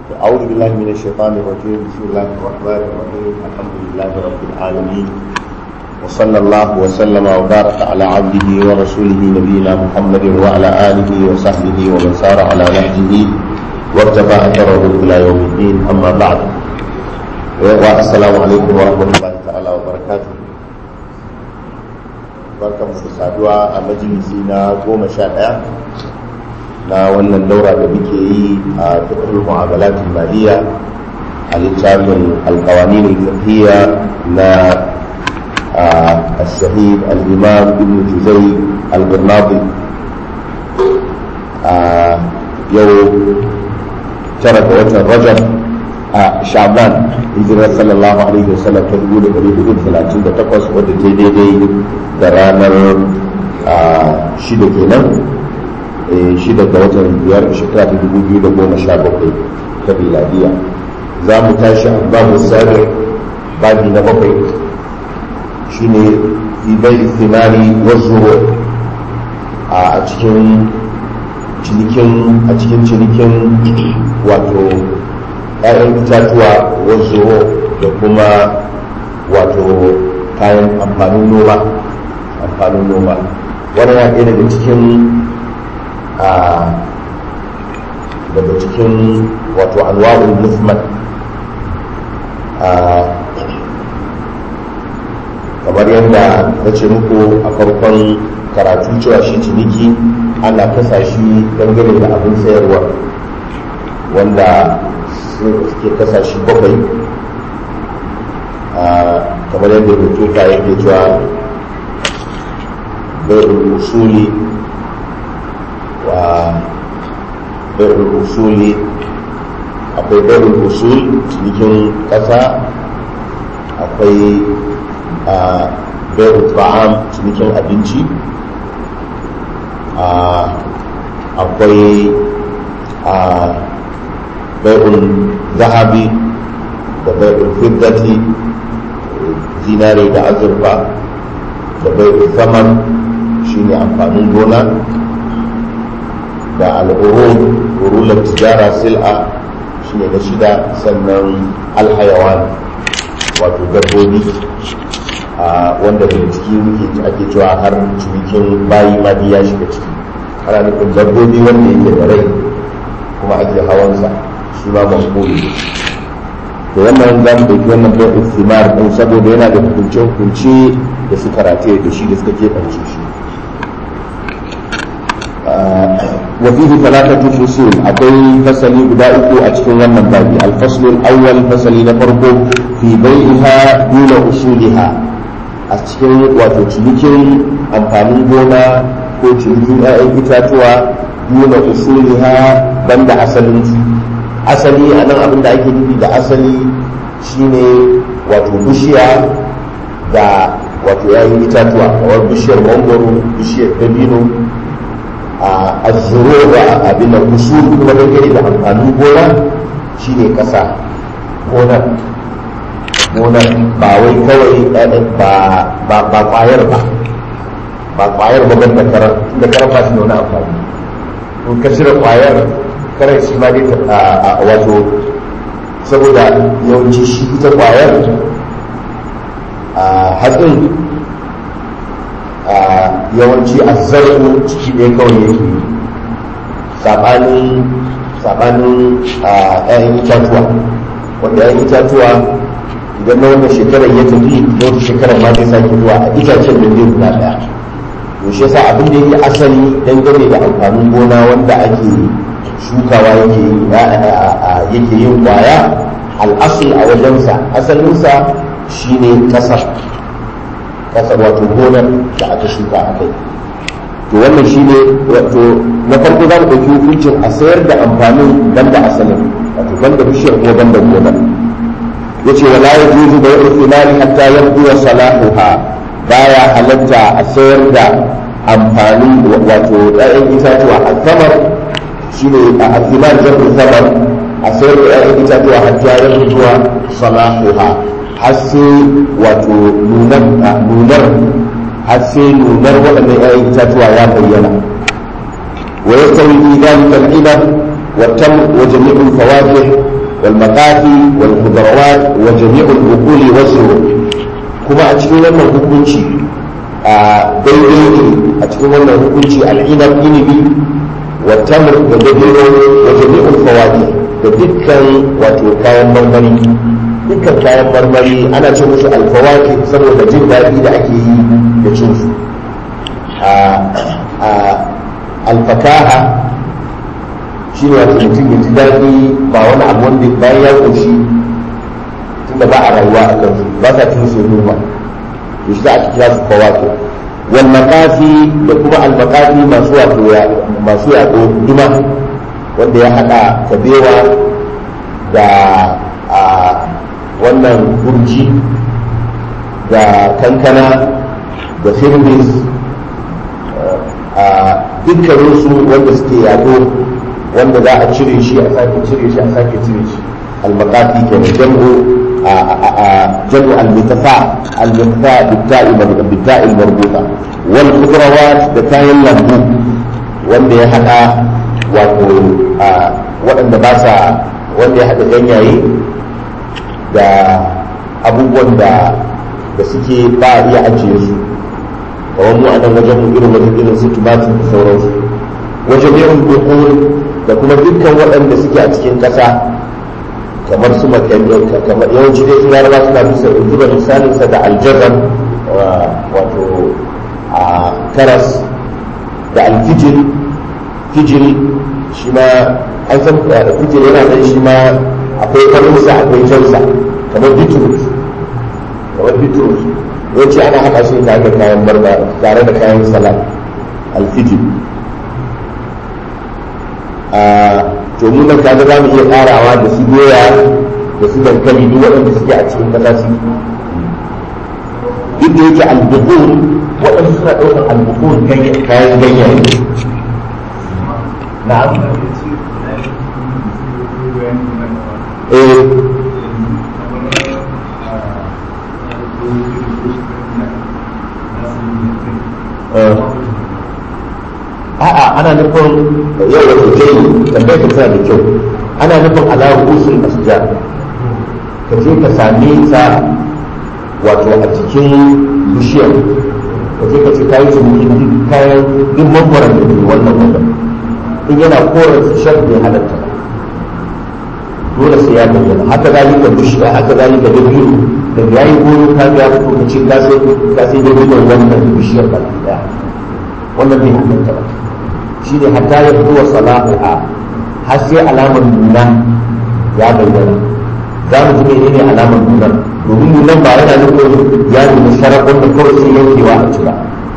أعوذ بالله من الشيطان الرجيم بسم الله الرحمن الرحيم الحمد لله رب العالمين وصلى الله وسلم وبارك على عبده ورسوله نبينا محمد وعلى آله وصحبه ومن سار على نهجه وارتفع أثره إلى يوم الدين أما بعد والسلام عليكم ورحمة الله تعالى وبركاته barkan mu da saduwa a majalisi na goma sha ɗaya na wannan daura da muke yi a fiqhul mu'amalat maliya a littafin alqawanin al-fiqhiyya na الشهيد الإمام ابن جزي البرناطي يوم ترك وجه رجب شعبان hijirar sallallahu alaihi wasallam ta dubu da ɗari hudu talatin da takwas wadda ta daidai da ranar shida kenan shida ga watan biyar shekara ta dubu biyu da goma sha bakwai ta miladiya za mu tashi a babu sarar babi na bakwai shine ibai thimari wasu a cikin cinikin a cikin cinikin wato ‘ya'yan itatuwa wasu da kuma wato kayan amfanin noma amfanin noma wani ya ɗaya daga cikin a daga cikin wato anwa'ul movement kamar yadda na ce muku a farkon karatu cewa shi ciniki ana kasa shi dangane da abin sayarwa wanda suke kasa shi bakwai kamar yadda rubuta yake cewa bai'ul usuli wa bai'ul usuli akwai bai'ul usul cinikin kasa akwai bai'ul ta'am cinikin abinci akwai bai'ul zahabi da bai'ul fiddati zinare da azurfa da bai'ul zaman shine amfanin gona da al'urul urular tijara sil'a shine na shida sannan alhayawan wato dabbobi wanda daga ciki muke ake cewa har cinikin bayi ma ya shiga ciki ana nufin dabbobi wanda yake da rai kuma ake hawansa shi ma mashhuri da wannan za mu ɗauki wannan bai istimar ɗin saboda yana da hukunce-hukunce da suka rataye da shi da suka keɓance shi wa fihi talatatu fusul akwai fasali guda uku a cikin wannan babi al-fasl al-awwal fasali na farko fi bai'iha duna usuliha a cikin wato cinikin amfanin gona ko cinikin 'ya'yan itatuwa duna usuliha banda asalin su asali a nan abin da ake nufi da asali shine wato bishiya da wato yayin itatuwa kamar bishiyar mangoro bishiyar dabino a azuro da abin da usul kuma dangane da amfanin gona shine kasa gona gona ba wai kawai ba ba kwayar ba ba kwayar ba ban da karar da karar ba shi da wani amfani in ka cire kwayar karar shi ma dai a wato saboda yawanci shi ita kwayar a hatsin yawanci a zarfu ciki ɗaya kawai yake saɓanin saɓanin ‘ya'yan itatuwa wanda ‘ya'yan itatuwa idan na wannan shekarar ya tafi da wata shekarar ma zai sake zuwa a itacen da zai guda ɗaya to shi yasa abin da yake asali dangane da amfanin gona wanda ake shukawa yake yin kwaya al'asul a wajensa asalinsa shine kasar kasar wato gonar da aka shuka a kai to wannan shine wato na farko za mu ɗauki hukuncin a sayar da amfanin banda asalin wato banda bishiyar ko banda gonar yace wala yajuzu da yau filali hatta yabdu wa salahuha baya halatta a sayar da amfanin wato ɗayan itatuwa a samar shine a alfilar jabu samar a sayar da ‘ya'yan itatuwa har jayen zuwa salahuha har sai wato nunar har sai nunar waɗannan ‘ya'yan itatuwa ya bayyana wa ya tawi fi dalika al-inab wa tam wa jami'ul fawakih wal maqafi wal khudrawat wa jami'ul uquli wasru kuma a cikin wannan hukunci a daidai ne a cikin wannan hukunci al'inab inibi wa tamr da dabino wa jami'ul fawadi da dukkan wato kayan marmari dukkan kayan marmari ana ce musu alfawaki saboda jin daɗi da ake yi da cin su alfakaha shi ne wata mutum ya ji daɗi ba wani abu wanda bayan ya ƙoshi tunda ba a rayuwa a kansu ba sa cin su noma to shi za a kira su fawaki wal maqafi da kuma al maqafi masu wato masu yaɗo duma wanda ya haɗa kabewa da wannan gurji da kankana da firbis a dukkaninsu wanda suke yado wanda za a cire shi a sake cire shi a sake cire shi almakafi ke da jam'u jam'u almitafa almitafa bitta'i marbuta wal khudrawat da kayan lambu wanda ya hada wato waɗanda ba sa wanda ya hada ganyaye da abubuwan da da suke ba a iya ajiye su kamar mu a nan wajen irin wajen irin su tumatir da sauransu wajen irin dukkan da kuma dukkan waɗanda suke a cikin ƙasa kamar su kamar yawanci dai turawa suna bisa zuba misalinsa da aljazar wato a karas da alfijir fijiri shi ma an san fijir yana nan shi ma akwai farinsa akwai jansa kamar bitrus kamar bitrus yawanci ana haɗa shi tare da kayan barba tare da kayan salat alfijir to mu nan kaga za mu iya ƙarawa da su doya da su dankali duk waɗanda suke a cikin ƙasa su duk da yake albuqul waɗanda suna ɗaukar albuqul kayan ganyaye na'am eh a'a ana nufin yau da sosai tambayar ka tana da kyau ana nufin ala usul asja ka je ka same ta wato a cikin bishiyar ka je ka ce kayi ciniki duk kayan duk mangwaron da ke wannan wajen in yana koren su shan bai halatta dole sai ya bayyana haka zalika bishiya haka zalika da biyu da yayi goro ka ga fito ka ce ka sai ka sai da wannan bishiyar ba daya wannan bai halatta ba shi ne hatta ya fito wa sala'a har sai alamar nuna ya bayyana za mu ji menene alamar nuna domin nunan ba yana nufin ya nuna sharar wanda kawai sai yankewa a ci ba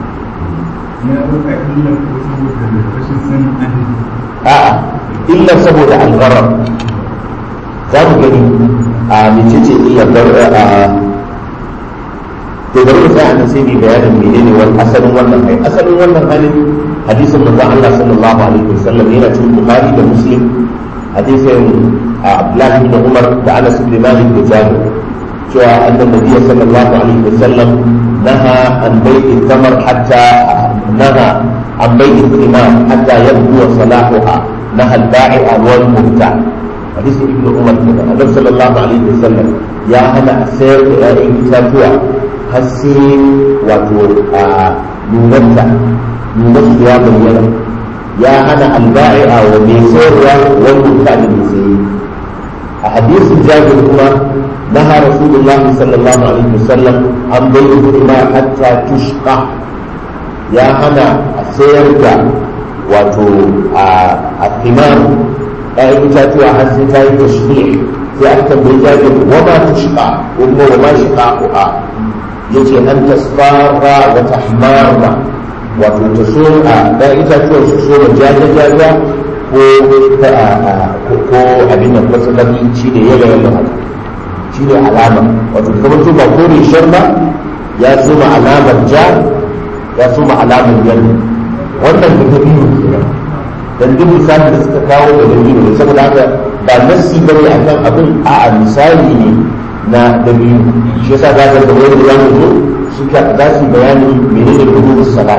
a'a illa saboda algarar za mu gani a mecece illar a to bari mu tsaya nan sai mu bayanin menene wani asalin wannan hali asalin wannan halin hadisin manzon Allah sallallahu alaihi wasallam yana cikin Bukhari da Muslim hadisin Abdullah ibn Umar da Anas ibn Malik da Jabir cewa annan nabiy sallallahu alaihi wasallam naha an bai'i thamar hatta naha an bai'i thimar hatta yabdu salahuha naha al-ba'i'a wal mubta' hadisi ibn Umar kenan annabi sallallahu alaihi wasallam ya hana a sayar da 'ya'yan itatuwa har sai wato a nunanta nunansu ya bayyana ya hana alba'i'a wa mai sayarwa wani mutane mai sayi a hadisin jabir kuma naha rasulullah sallallahu alaihi wasallam an bayyana kuma hatta tushqa ya hana a sayar da wato a thimar ɗayan itatuwa har sai ta yi tashbih sai aka tambayi jabir wa ma tushqa ko kuma wa ma shiqaquha yace an tasfara wa tahmarra wato ta so a da itatuwar su so da jaja jaja ko ko abin da masallaci shi ne yaga yaga haka shi ne alama wato kamar to ba kore shar ba ya so ma alamar ja ya so ma alamar yalo wannan da ta biyu kenan dan duk misalin da suka kawo da dalili ne saboda haka ba nassi bane akan abin a'a misali ne na dabi'u shi yasa za ka ga wani da zamu zo suka za su bayanin menene hudu salat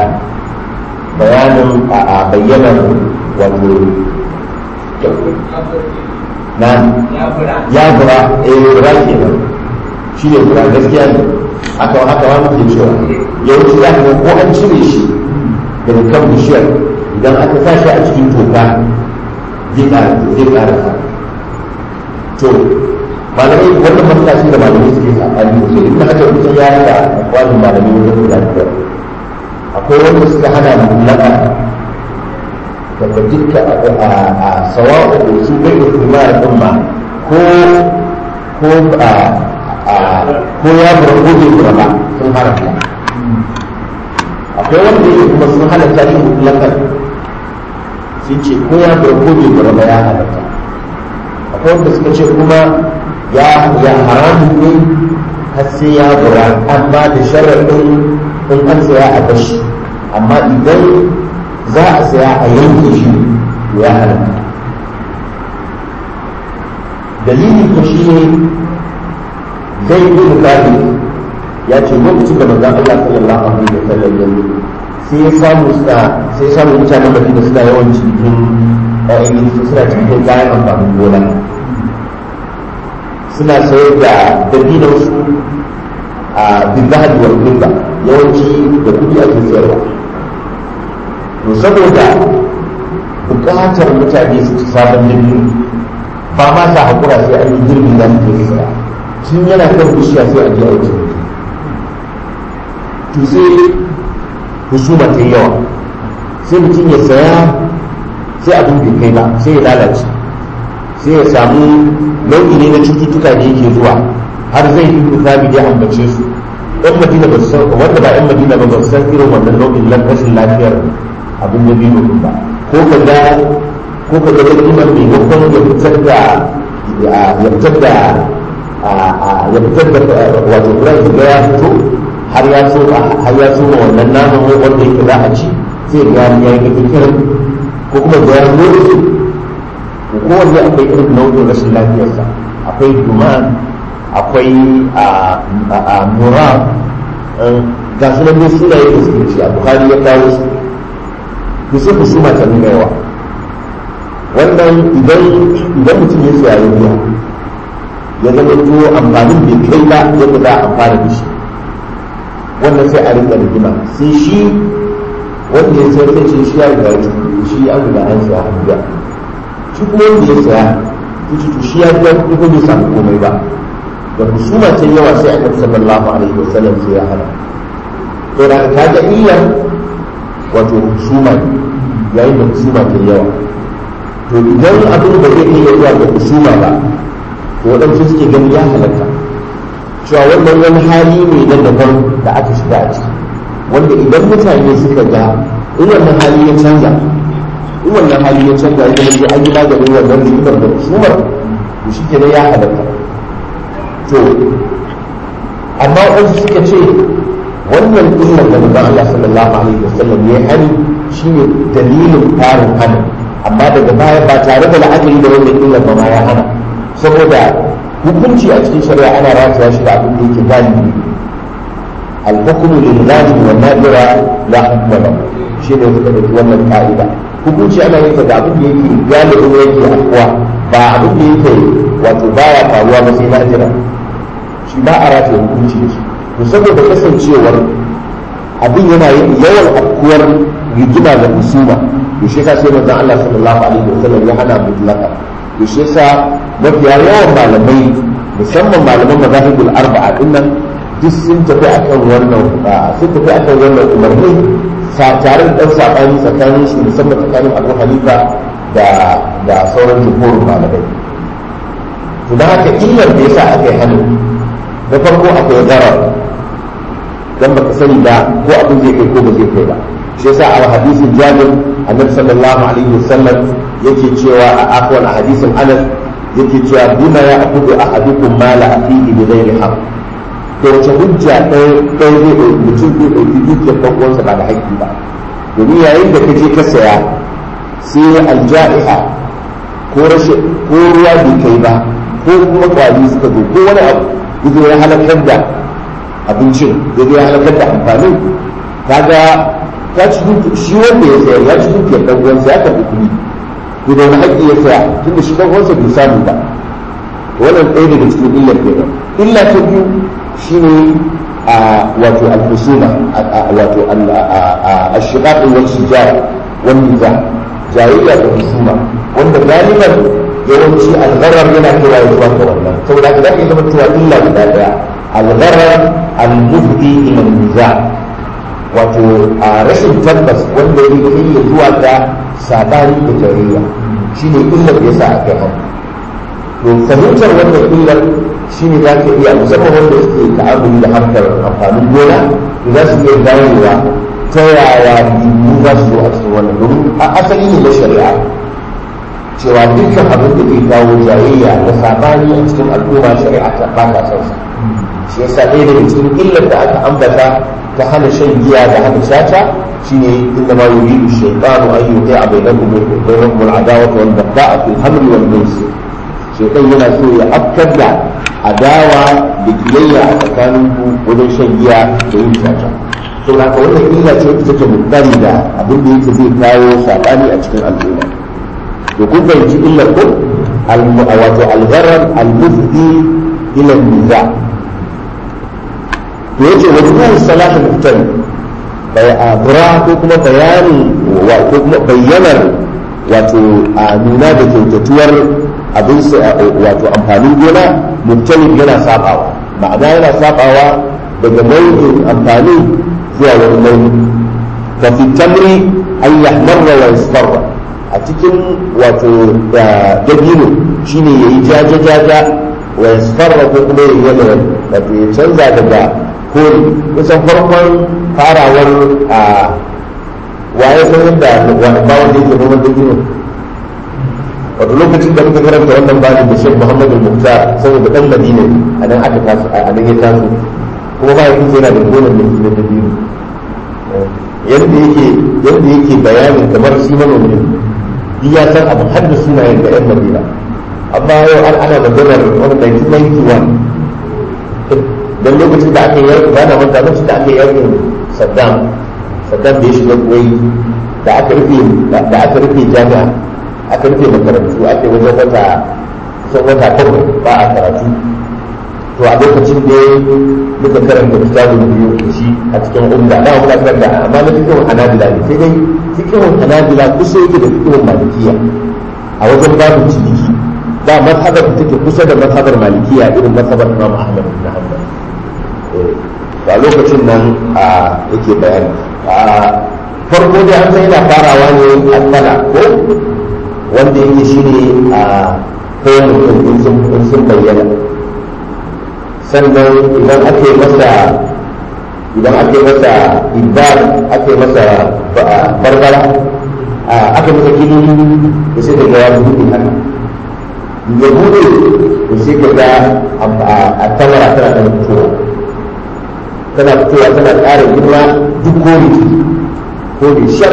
bayanin a bayyanar wato na ya bura eh bura kenan shi ne bura gaskiya ne haka haka ma muke cewa yawanci za ka ga ko an cire shi daga kan bishiyar idan aka sa shi a cikin toka zai ƙara zai ƙara sa to malamai wannan matsala shi da malamai suke saɓani mutum in aka mutum ya rika kwanin malamai wajen guda biyar akwai wanda suka hana mulaka daga dukkan a sawa'u da su bai da kuma da umma ko ko a ko ya bura ko bai bura ba sun haramta akwai wanda yake kuma sun halatta shi mutlakan sun ce ko ya bura ko bai bura ba ya halatta akwai wanda suka ce kuma ya ya haramun ne har sai ya bura amma da sharaɗin in an saya a bashi amma idan za a saya a yanke shi to ya halatta dalili ko shi ne zai yi bukari ya ce lokacin da manzon Allah sallallahu alaihi wa sallam ya yi sai ya samu suna sai ya samu mutanen Madina suna yawan cikin ƴaƴan suna cikin kayan amfanin gona suna sayar da dabinan su a bizahad wal fidda yawanci da kudi ake sayarwa to saboda bukatar mutane su ci sabon dabino ba ma sa hakura sai an yi girbi za su je saya tun yana kan bishiya sai a je a yi to sai husuma ta yi yawa sai mutum ya saya sai abin bai kai ba sai ya lalace sai ya samu nau'i ne na cututtuka da yake zuwa har zai yi misali da ambace su ɗan madina ba su san wanda ba ɗan madina ba ba su san irin wannan nau'in rashin lafiyar abin da biyu ba ko ka ga ko ka ga dalilin mai wakon ya fitar da ya fitar da ya fitar da wato kuran ga ya fito har ya so har ya so wannan naman wanda yake za a ci sai ga ya yi kiran ko kuma ga ya zo ko kowanne akwai irin nau'in rashin lafiyarsa akwai duman akwai a mura ga su nan suna yake suke ci a bukari ya kawo su ku sai husuma ta nuna yawa wannan idan idan mutum ya siya ya biya ya zama to amfanin bai kai ba yadda za a amfana da shi wannan sai a rinka rigima sai shi wanda ya sayar sai shi ya riga ya shi an riga an siya an biya shi kuma wanda ya saya yace to shi ya biya kuɗi ko bai samu komai ba da husuma ta yawa sai annabi sallallahu alaihi wasallam sai ya hana to da ka ga iya wato husuma yayin da husuma ta yawa to idan abin da zai iya zuwa ga husuma ba to waɗansu suke gani ya halatta cewa wannan wani hali ne na daban da aka shiga a ciki wanda idan mutane suka ga in wannan hali ya canza in wannan hali ya canza ya zama an yi maganin wannan rigimar da husumar to shi kenan ya halatta to amma wasu suka ce wannan illar da manzon Allah sallallahu alaihi wasallam ya hani shine dalilin farin hana amma daga baya ba tare da la'akari da wannan illar ba ma ya hana saboda hukunci a cikin shari'a ana rataya shi da abin da yake galibi al-hukmu lil ghalib wa nadira la hukma lahu shi ne suka dauki wannan ka'ida hukunci ana yin da abin da yake galibin yake afkuwa ba abin da yake wato baya faruwa ba sai nadira shi ba a rataya hukunci da shi to saboda kasancewar abin yana yawan afkuwar rigima da husuma to shi yasa sai manzon Allah sallallahu alaihi wasallam ya hana mutlaka to shi yasa mafiya yawan malamai musamman malaman mazahibul arba'a dinnan duk sun tafi akan wannan sun tafi akan wannan umarni tare da dan sabani tsakanin su musamman tsakanin Abu Hanifa da da sauran jumhurin malamai to dan haka illar da yasa aka yi hannu da farko akwai zarar dan baka sani ba ko abin zai kai ko ba zai kai ba shi yasa a hadisin Jabir annabi sallallahu alaihi wasallam yake cewa a akwai a hadisin Anas yake cewa bima ya akudu ahadukum mala afihi bi ghairi haqq da wace hujja ɗaya ɗaya zai ɗauki mutum zai ɗauki dukiyar ɗan uwansa ba da haƙƙi ba domin yayin da ka je ka saya sai alja'iha ko rashin ko ruwa bai kai ba ko kuma kwali suka zo ko wani abu yazo ya halakar da abincin yazo ya halakar da amfanin kaga ka ci shi wanda ya sayar ya ci dukiyar ɗan uwansa ya karɓi kuɗi to da wani haƙƙi ya saya tunda shi ɗan uwansa bai samu ba wannan ɗaya daga cikin illar kenan illa ta biyu shine a wato al-husuma wato al-shiqaq wal shijar wal niza jayayya da husuma wanda galiban yawanci al-gharar yana kira zuwa ga wannan saboda haka zai zama cewa illa guda daya al-gharar al-mufdi ila niza wato a rashin tabbas wanda ya kai zuwa ga sabani da jayayya shine illar da yasa aka yi to fahimtar wannan illar shi ne za ka iya musamman wanda suke ta'amuli da harkar amfanin gona to za su iya ganewa ta yaya biyu za su zo a cikin wannan domin a asali ne na shari'a cewa dukkan abin da ke kawo jayayya da sabani a cikin al'umma shari'a ta ba ta son shi yasa ɗaya daga cikin illar da aka ambata ta hana shan giya da hana shata shine inda ma yuridu shaytanu an yuqi'a bainakum bainakum al-adawata wal baghdha'a fil hamli wal maisir shaitan yana so ya afkar da adawa da kiyayya a tsakanin ku wajen shan giya da yin caca to da ka wannan illa ce wacce take mutane da abin da yake zai kawo sabani a cikin al'umma to kun fahimci illar ko wato al-gharar al-mufdi ila niza to yace wajibun salahin muftari bai abura ko kuma bayani ko kuma bayyanar wato a nuna da kyautatuwar abin wato amfanin gona mubtalib yana sabawa ma'ana yana sabawa daga nau'in amfani zuwa wani nau'i fa fi tamri an yahmarra wa yasfarra a cikin wato dabino shine yayi jaja jaja wa yasfarra ko kuma yayi yana wato ya canza daga kore kusan farkon farawar a waye san yadda ba wanda yake noman dabino wato lokacin da muka karanta wannan bani da Sheikh Muhammad al-Muqtar saboda dan Madina a nan aka taso a nan ya taso kuma ba yake yana da gonan da yake da biyu yadda yake yadda yake bayanin kamar shi manomi ne ya san abu har da sunayen da yan Madina amma yau an ana maganar wani 1991 dan lokacin da aka yi ba na manta lokacin da aka yi yakin Saddam Saddam da ya shiga Kuwait da aka rufe da aka rufe jami'a aka rufe makarantu ake wajen wata kusan wata bakwai ba a karatu to a lokacin da muka karanta kitabun biyu da shi a cikin umda da muna karanta amma na fikihun hanabila ne sai dai fikihun hanabila kusa yake da fikihun malikiya a wajen babu ciniki ba mazhabar da take kusa da mazhabar malikiya irin mazhabar imam ahmad bin hanbal to a lokacin nan yake bayani farko dai an san yana farawa ne a sana ko wanda yake shi ne a kayan mutum in sun bayyana sannan idan ake masa idan ake masa ibad ake masa barbara ake masa kini da sai daga ya buɗe haka ya buɗe da sai ka ga a tamara tana da fitowa tana fitowa tana ƙara girma duk kore kore shar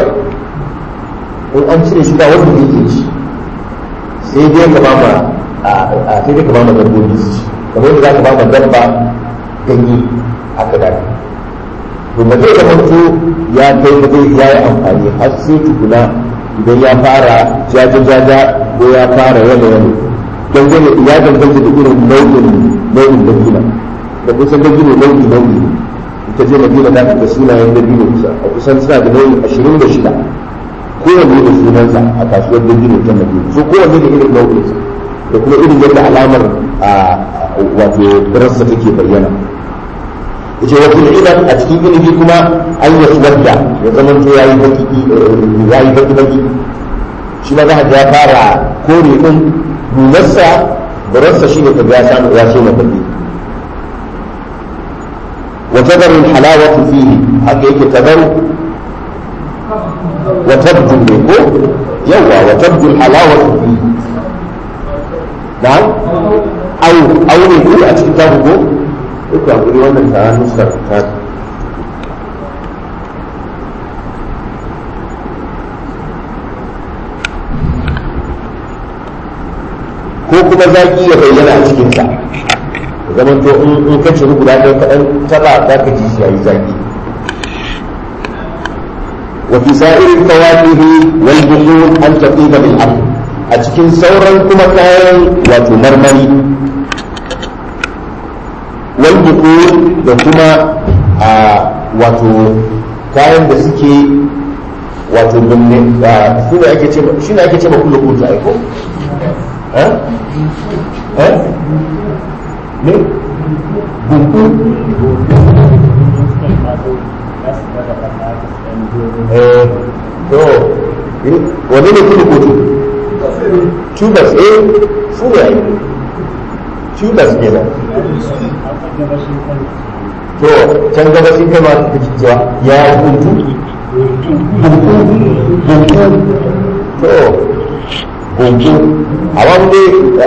in an cire shi ba wanda zai iya ci sai dai ka bama a sai dai ka bama dabbobi su ci kamar yadda za ka bama dabba ganye aka dace to ba zai zama to ya kai ba zai ya yi amfani har sai tukuna idan ya fara jaja jaja ko ya fara yana yana dangane ya danganta da irin nau'in nau'in dabina da kusan dabino nau'i nau'i ita je madina za ka ga sunayen dabino kusa a kusan suna da nau'in ashirin da shida kowanne da sunansa a kasuwar dabino ta madina so kowanne da irin nau'insa da kuma irin yadda alamar a wato rassa take bayyana yace wa fil ilal a cikin ilimi kuma an ya wadda ya zama to yayi baki yayi baki baki shi ma za ka ya fara kore din nunarsa da rassa shine ka ga ya samu ya so baki wa tadaru halawatu fihi haka yake tadaru وتبدو منه يوا وتبدو الحلاوة فيه نعم أو أو يقول أتكتابه يقول أقول وانا تعالى نسخة كتاب ko kuma zaki ya bayyana a cikinsa zaman to in ka ci guda ɗaya kaɗan taba za ka ji shi yayi zaki وفي سائر الفواكه والبحور أن تطيب بالأرض a cikin sauran kuma kayan wato marmari wal da kuma a wato kayan da suke wato dumne su ne ake ce shi ne ake ce ma kullu kutu aiko eh eh ne bunku eh to wani ne kullu kutu tubers eh su ne ai tubers kenan to can gaba shi kai ma kake cewa ya bunku bunku bunku to bunku a wanda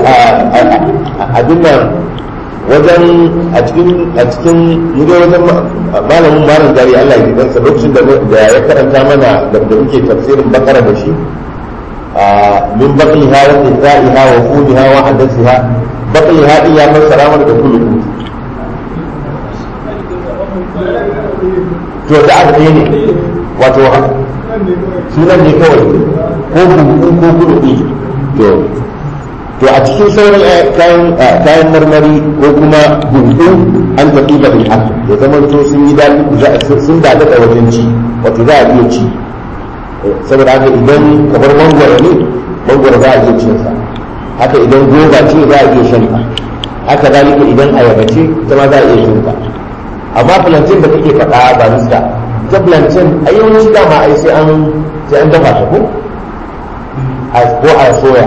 abin nan wajen a cikin a cikin yadda wajen malamin malam gari Allah ya kansa lokacin da ya karanta mana da muke tafsirin bakara da shi min baqiha wa qita'iha wa fumiha wa hadathiha baqiha din ya fassara mana da kullu to da abu ne wato sunan ne kawai ko buku ko kuɗi to to a cikin sauran kayan marmari ko kuma buku an tafi da bil ya zama to sun yi daɗi sun daɗa da wajen ci wato za a iya ci saboda haka idan kamar mangwaro ne mangwaro za a iya cin sa haka idan goba ce za a iya shan ta haka zalika idan ayaba ce ita ma za a iya shan ta amma plantain da kake faɗa ba nista ta plantain a yawanci dama ai sai an sai an dafa ta ko ko a soya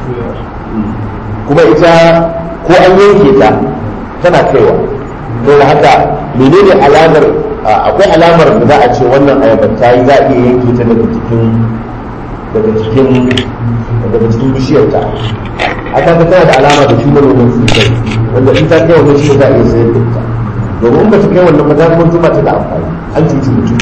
kuma ita ko an yanke ta tana kaiwa to da haka menene alamar akwai alamar da za a ce wannan ayabar ta yi za a iya yanke ta daga cikin daga cikin daga cikin bishiyar ta aka ga tana da alama da cutar wannan sosai wanda in ta kai wannan shi za a iya sayar da ita domin ba su kai wannan ba za kuma zuma ta da amfani an cuci mutum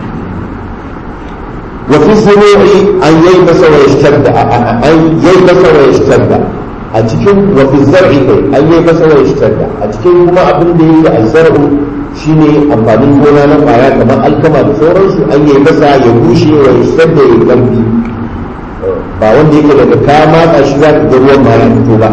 وفي الزروع أن ييبس ويشتد أن ييبس ويشتد أتكلم وفي الزرع أن ييبس ويشتد أتكلم كما أبن دي الزرع shine amfanin gona na kwaya kamar alkama da sauransu an yi masa ya bushe wa ya da ya karfi ba wanda yake daga ka matsa shi za ka ga ruwan ma ya fito ba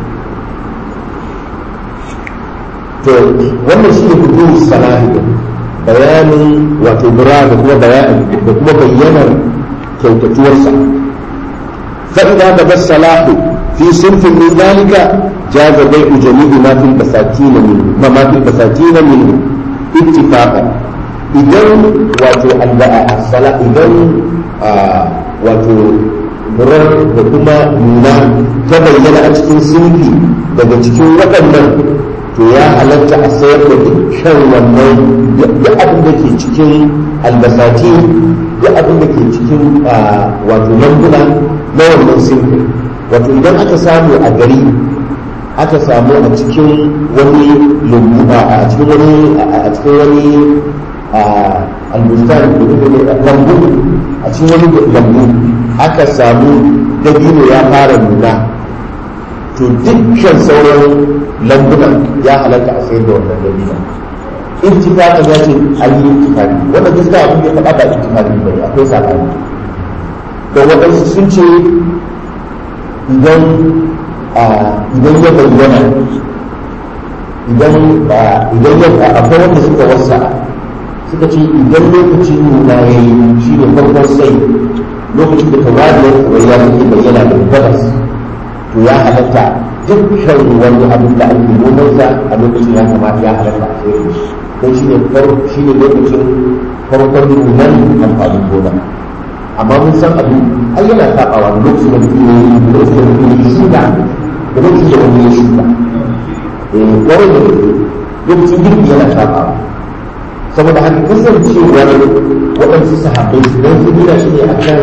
to wannan shi ne kudu sana'i bayanin wato bura da kuma bayanin da kuma bayyanar kyautatuwarsa fa'ida da bas salahu fi sunfin min zalika jaza bai'u jami'i ma fil basatin min ma ma fil basatin min ittifaqan idan wato al-sala idan wato burar da kuma nuna ta bayyana a cikin sunfi daga cikin waɗannan to ya halatta a sayar da dukkan wannan duk abin da ke cikin albasati duk abin da ke cikin wato lambuna na wannan sinfi wato idan aka samu a gari aka samu a cikin wani lambu a cikin wani a cikin wani albustan lambu a cikin wani lambu aka samu dabino ya fara nuna to dukkan sauran lambunan ya halatta a sayar da wannan dabino ittifaqan ya ce an yi ittifaqi wanda gaskiya abin da ya faɗa ba ittifaqi ba akwai sabani da waɗansu sun ce idan idan ya bayyana idan idan ya akwai wanda suka wasa suka ce idan lokacin nuna ya yi shi ne farkon sai lokacin da tawariyar kuraiya suke bayyana da gabas to ya halatta dukkan wani abin da ake nomansa a lokacin ya kamata ya halatta a sayar shi don shi ne shi ne lokacin farkon nunan amfanin gona amma mun san abu ai yana sabawa da lokacin da mutum ya yi da lokacin da mutum ya shuka da lokacin da wani ya shuka eh kawai da lokacin girki yana sabawa saboda haka kasancewar waɗansu sahabbai su don su nuna shi ne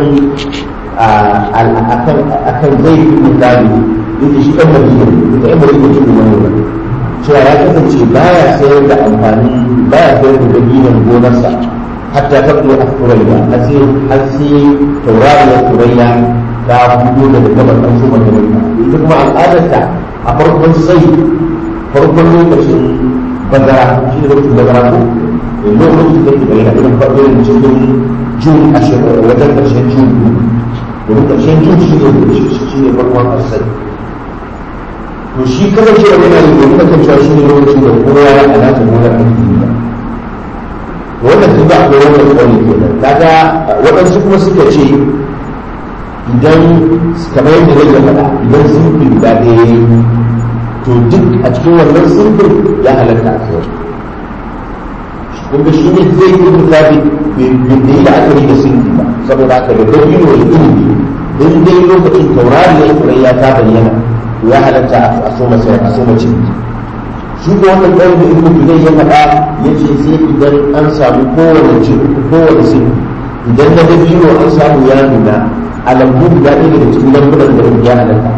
akan akan zai fi misali yake shi ɗan madina da ɗan madina shi ne wani cewa ya kasance baya sayar da amfani baya sayar da dabinan gonarsa hatta ta kuma a turayya har sai har sai taurariyar turayya ta fito daga gabar ɗan su majalisa ita kuma al'adarta a farkon sai farkon lokacin bazara shi ne lokacin bazara ko lokacin da ke bayyana irin farkon cikin jun ashirin wajen ƙarshen jun domin ƙarshen jin shi ne shi ne farkon asali to shi kasance da yana da domin kasancewa shi ne lokacin da kowa ya alaka gonar aiki ba wannan duk akwai wannan tsari kenan kaga waɗansu kuma suka ce idan kamar yadda zai faɗa idan sunfi guda ɗaya ya yi to duk a cikin wannan sunfin ya halatta a kai kun ga shi ne zai yi rubuta bai yi da aka yi da sunfi ba saboda aka da dabino da ilimi don dai lokacin taurari ya yi ya ta bayyana to ya halatta a so mace a so mace shi ko wannan ɗan da ibnu bilal ya faɗa ya ce sai idan an samu kowane cin kowane sin idan na dabino an samu ya nuna a lambu guda ɗaya daga cikin lambunan da ya halatta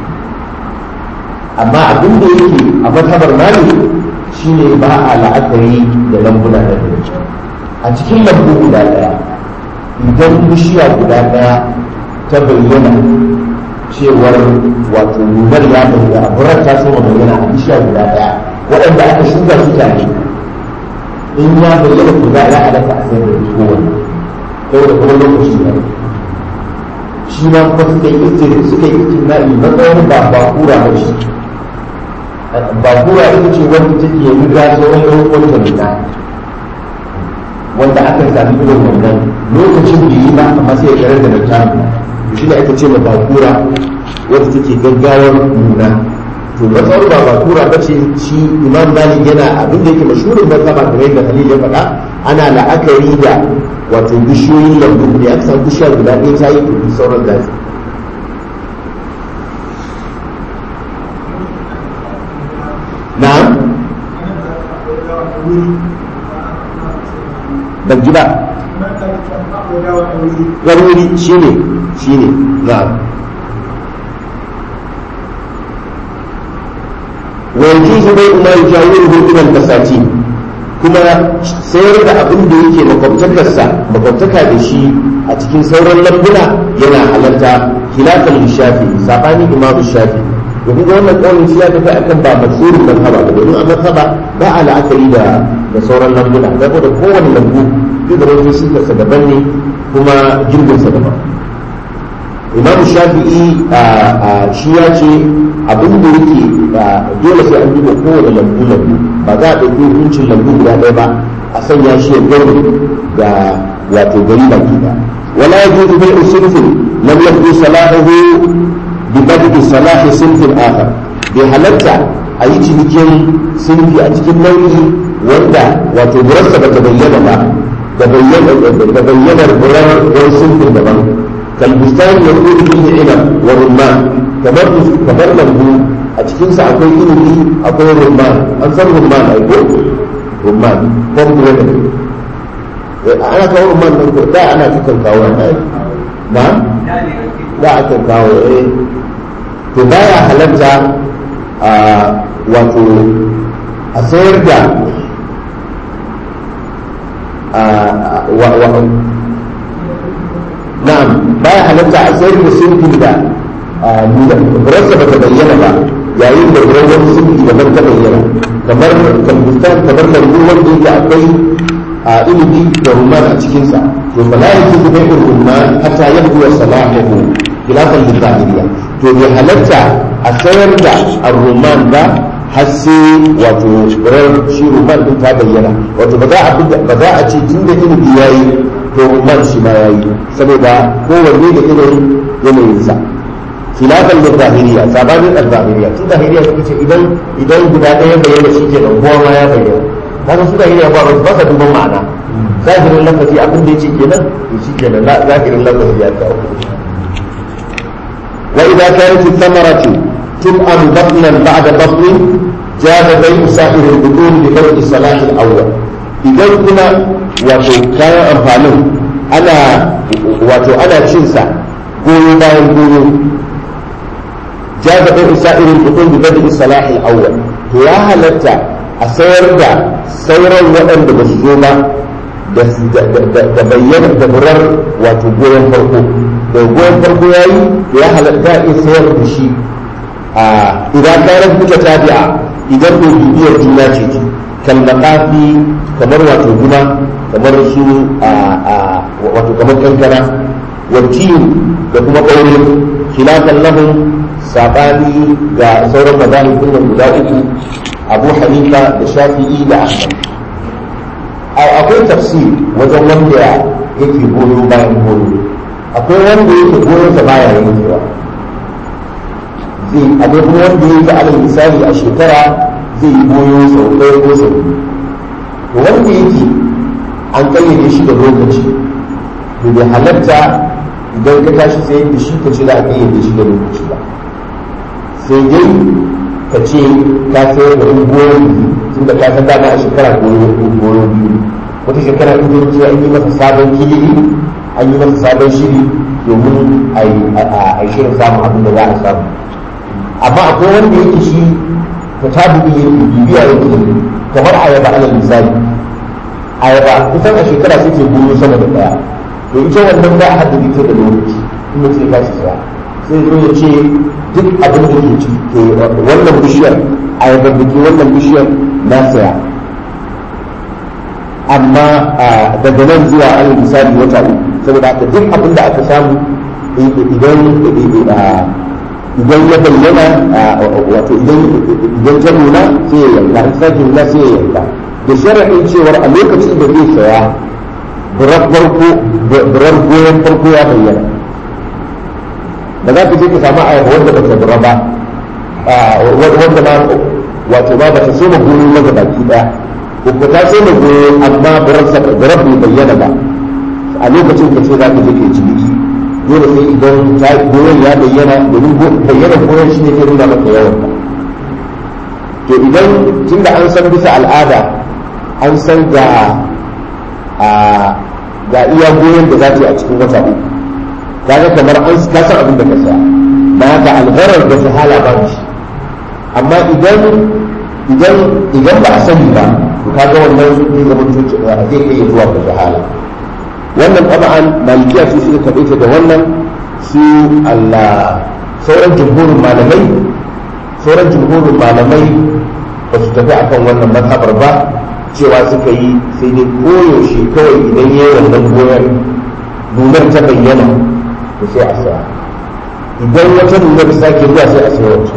amma abin da yake a matabar mali shine ba a la'akari da lambuna da a cikin lambu guda ɗaya idan bishiya guda ɗaya ta bayyana cewar wato nunar ya bayyana burar ta so bayyana a bishiya guda ɗaya waɗanda aka shuka su tare in ya bayyana ku za a halatta a sayar da kowanne yau da kuma lokaci ne shi ma kuma suka yi istiri suka yi istirna'i matsayin ba ba kura ba shi ba kura ita ce wanda take yi riga sauran yan uwanta nuna wanda aka sami irin wannan lokacin da yi ba amma sai ya karar da ta to shi ne aka ce ma ba kura wanda take gaggawar nuna to matsawar ba ba kura ba ce shi imam malik yana abin da yake mashhurin mazhaba kamar yadda halil ya faɗa ana la'akari da wato bishiyoyin lambu ne aka samu bishiya guda ɗaya ta yi kuɗi sauran zafi na'am ban ji ba wani wuri shi ne shi ne na'am ويجوز بيع ما يجاوره إلى البساتين kuma sayar da abin da yake makwabtakarsa makwabtaka da shi a cikin sauran lambuna yana halatta khilafan shafi sabanin imam shafi domin ga wannan kaunin shi ya tafi akan ba masurin mazhaba ba domin a mazhaba ba a la'akari da da sauran lambuna saboda kowane lambu duk da wani sifarsa daban ne kuma girbinsa daban imam shafi'i shi ya ce abin da yake dole sai an duba kowane lambu lambu ba za a ɗauki hukuncin lambu guda ɗaya ba a sanya shi ya gani ga wato gari baki ɗaya wala ya juzu bai usulfin lam yabdu salahu bi bad'i salahi sinfin akhar bai halatta a yi cinikin sinfi a cikin nau'i wanda wato burarsa ba ta bayyana ba da bayyanar burar wani sinfin daban كالبستان يقول فيه عنب والرمان كبر كبر lambu a cikinsa akwai ilimi akwai rumman an san rumman ai ko rumman ko kuma da ana kawo rumman nan ko da ana cikin kawo na na da aka kawo eh to baya halatta a wato a sayar da na'am baya halatta a sayar da sunfin da rasa ba ta bayyana ba yayin da wani sunfi daban ta bayyana kamar kalbustan kamar lambu wanda yake akwai a ilimi da rumman a cikinsa to fa la yajuzu bai'ul rumman hatta yabdu salahuhu khilafan lil zahiriya to bai halatta a sayar da ar-rumman ba har sai wato ran shi rumman din ta bayyana wato ba za a ba za a ce tunda ilimi yayi to man shi ma yayi saboda kowanne da irin yanayinsa khilafan da zahiriya sabanin al-zahiriya su zahiriya suka ce idan idan guda ɗaya bayyana shi ke nan kowa ma ya bayyana kaga su zahiriya ba ba sa duban ma'ana zahirin lafazi abin da yake kenan to shi kenan zahirin lafazi ya kawo wa idza kanat ath-thamaratu tub'am batnan ba'da batnin jada bai'u sa'ir al-butun bi bai'i salah al-awwal idan kuma wato kayan amfanin ana wato ana cin sa goyo bayan goyo jaza bai sa'irin butun bi badi salah al-awwal to ya halatta a sayar da sauran waɗanda ba su zo ba da bayyana da burar wato goyon farko da goyon farko ya yi ya halatta a sayar da shi a idan kayan kuka tabi'a idan ko bibiyar juna ce kalmakafi kamar wato guna kamar su wato kamar kankana wakiyu da kuma ƙaure khilafan lahum sabani ga sauran mazahib din guda uku abu hanifa da shafi'i da ahmad akwai tafsir wajen wanda yake goyo bayan goyo akwai wanda yake goyon sa baya yankewa zai akwai kuma wanda yake alal misali a shekara zai yi goyo sau ɗaya ko sau biyu to wanda yake an kayyade shi da lokaci to bai halatta idan ka tashi sai da shi ka ce za a kayyade shi da lokaci ba sai dai ka ce ka sayar da goyo biyu tun da ka san dama a shekara goyo goyo biyu wata shekara in zai ce an yi masa sabon kilili an yi masa sabon shiri domin a yi shirin samun abin da za a samu amma akwai wanda yake shi ta tabi yake bibiya yake kamar ayaba alal misali ayaba kusan a shekara sai ce goyo sama da daya to ita wannan ba a haddadi ta da lokaci in mutum ya tashi saya sai zo ya ce duk abin da ke ciki wannan bishiyar ayaba da ke wannan bishiyar na saya amma daga nan zuwa alal misali wata uku saboda haka duk abin da aka samu idan idan ya bayyana wato idan ta nuna sai ya yanka in sake nuna sai ya yanka da sharaɗin cewar a lokacin da zai saya birar goyon farko ya bayyana ba za ka je ka samu ayaba wanda ba ta bura ba wanda ma wato ba ba ta soma goyo na baki daya ko ta soma goyo amma birar bai bayyana ba a lokacin ka ce za ka je ka yi ciniki dole sai idan goyon ya bayyana domin bayyana goyon shi ne ke nuna maka yawan to idan tunda an san bisa al'ada an san ga ga iya goyon da za ta yi a cikin wata uku kaga kamar an ka san abin da ka saya na haka algharar da sahala ba shi amma idan idan idan ba a sani ba to kaga wannan zai zama zai kai zuwa ga sahala wannan taba'an malikiya su suka kaɗaita da wannan su Allah sauran jumhurin malamai sauran jumhurin malamai ba su tafi akan wannan mazhabar ba cewa suka yi sai dai koyaushe kawai idan ya yi wannan goyon nunar ta bayyana to sai a saya idan wata nunar sake zuwa sai a saya wata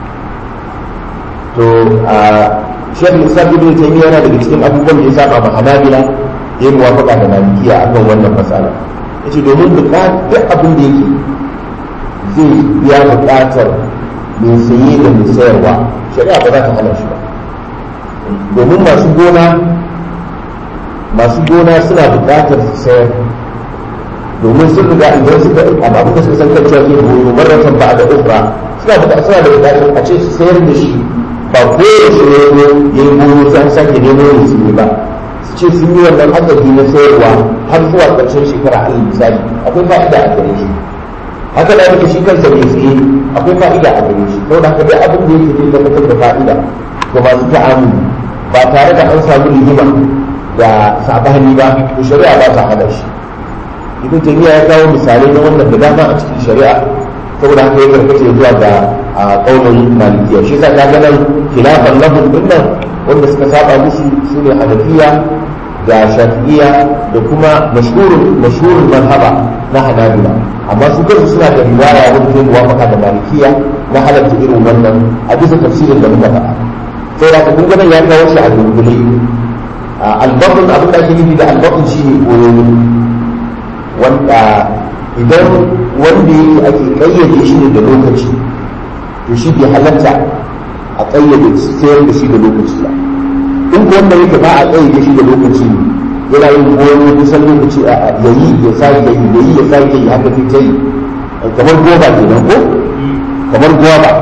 to a shekul islam ibn taymiyyah yana daga cikin abubuwan da ya saba ma hanabila ya yi muwafaka da malikiya a kan wannan matsala ya ce domin duk abin da yake zai biya buƙatar mai saye da mai sayarwa shari'a ba za ta hana shi ba domin masu gona masu gona suna buƙatar su sayar domin sun riga idan suka abin da suka san kan cewa ke goyo marratan ba da ukra suna buƙatar suna da buƙatar a ce su sayar da shi ba koyaushe ne ya yi goyo sai an sake nemo ne su ne ba ce sun yi wannan adadi na sayarwa har zuwa ƙarshen shekara alal misali akwai fa'ida a gare shi haka da yake shi kansa mai tsaye akwai fa'ida a gare shi saboda haka dai abin da yake zai tabbatar da fa'ida ga masu ta'amuli ba tare da an samu rigima da sabani ba to shari'a ba ta hada shi ibn taymiya ya kawo misalai na wannan da dama a cikin shari'a saboda haka ya karkace zuwa ga kaunin malikiya shi yasa ka ga nan khilafan lahum dinnan wanda suka saba musu su ne hanafiya da shafi'iya da kuma mashhurin mashhurin mazhaba na hanabila amma su kansu suna da riwaya wanda zai muwafaka da malikiya na halatta irin wannan a bisa tafsirin da muka faɗa sai da kun ga ya kawo shi a dunkule albatun abin da ake nufi da albatun shi ne koyoyi wanda idan wanda yake ake kayyade shi ne da lokaci to shi bai halatta a ƙayyade sayar da shi da lokaci ba in ko wanda yake ba a ƙayyade shi da lokaci ne yana yin goyo kusan lokaci a yayi ya sake yi yayi ya sake yi haka ta yi kamar goba kenan ko kamar goba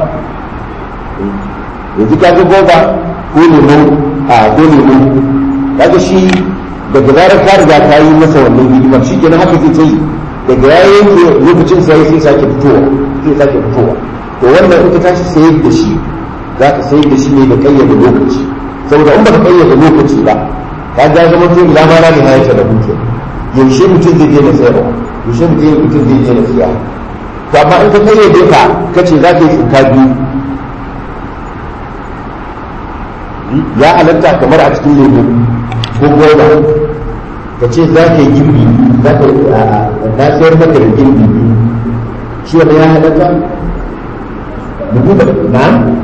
yanzu ka ga goba ko lemo a ko lemo kaga shi daga zarar ka riga ka yi masa wannan hidimar shi kenan haka zai ta yi daga ya yanke lokacin sai sai sake fitowa sai sake fitowa to wannan in ka tashi sayar da shi za ka sayar da shi ne da kayyade lokaci saboda in ba ka kayyade lokaci ba ka ga zama to ila ma na nihayata da hutu yaushe mutum zai je na sayarwa yaushe mutum zai je na siya to amma in ka kayyade ka kace za ka yi tsinka biyu ya halatta kamar a cikin lemu ko goma ka ce za ka yi girbi za ka na sayar maka da girbi shi wanda ya halatta bugu da na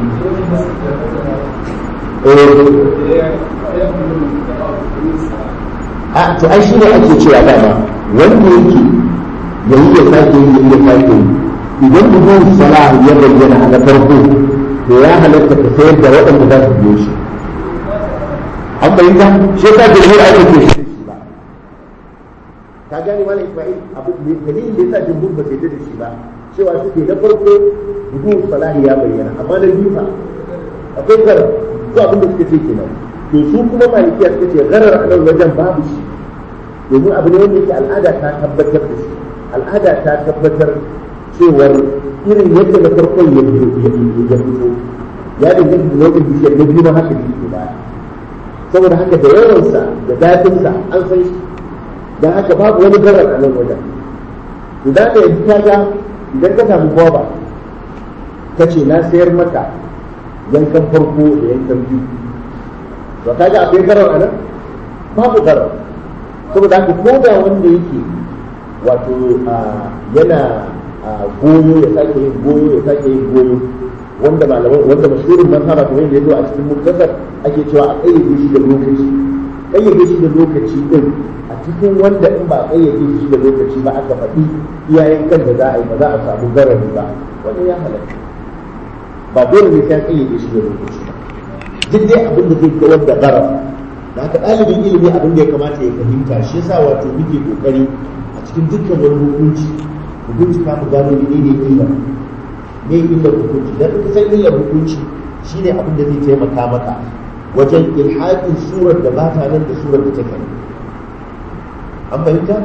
a to ai shi ne ake cewa dama wanda yake ya yi ya sake yi ya sake yi idan bugun sala ya bayyana a na farko to ya halatta ka sayar da waɗanda za su biyo shi an bayyana shi ka da yi ake ke shi ba ka gane mana isma'il abu dalilin da yasa jumhur ba sai da shi ba cewa suke na farko bugun salahi ya bayyana amma na biyu fa akwai garar ko abin da suka ce kenan to su kuma malikiya suka ce garar a nan wajen babu shi domin abu ne wanda yake al'ada ta tabbatar da shi al'ada ta tabbatar cewar irin yadda na farkon ya fito ya danganta da nau'in bishiyar na biyu ma haka ne ke baya saboda haka da yawansa da datinsa an san shi don haka babu wani garar a nan wajen idan ka yanzu ka ga idan ka samu gwaba ka ce na sayar maka yankan farko da yankan biyu to ka ga akwai garar a nan babu garar saboda haka ko da wanda yake wato yana goyo ya sake yin goyo ya sake yin goyo wanda malaman wanda mashhurin mazhaba kamar yadda yazo a cikin muktasar ake cewa a kayyade shi da lokaci kayyade shi da lokaci din a cikin wanda in ba kayyade shi da lokaci ba aka faɗi iyayen kan da za a yi ba za a samu garari ba wannan ya halatta ba dole ne sai kayyade shi da lokaci ba duk dai abin da zai kawar da garar da haka ɗalibin ilimi abin da ya kamata ya fahimta shi yasa wato muke kokari a cikin dukkan wani hukunci mu bincika mu gano ne ne illar ne illar hukunci dan ka san illar hukunci shine abin da zai taimaka maka wajen ilhaƙin surar da ba ta nan da surar da take an fahimta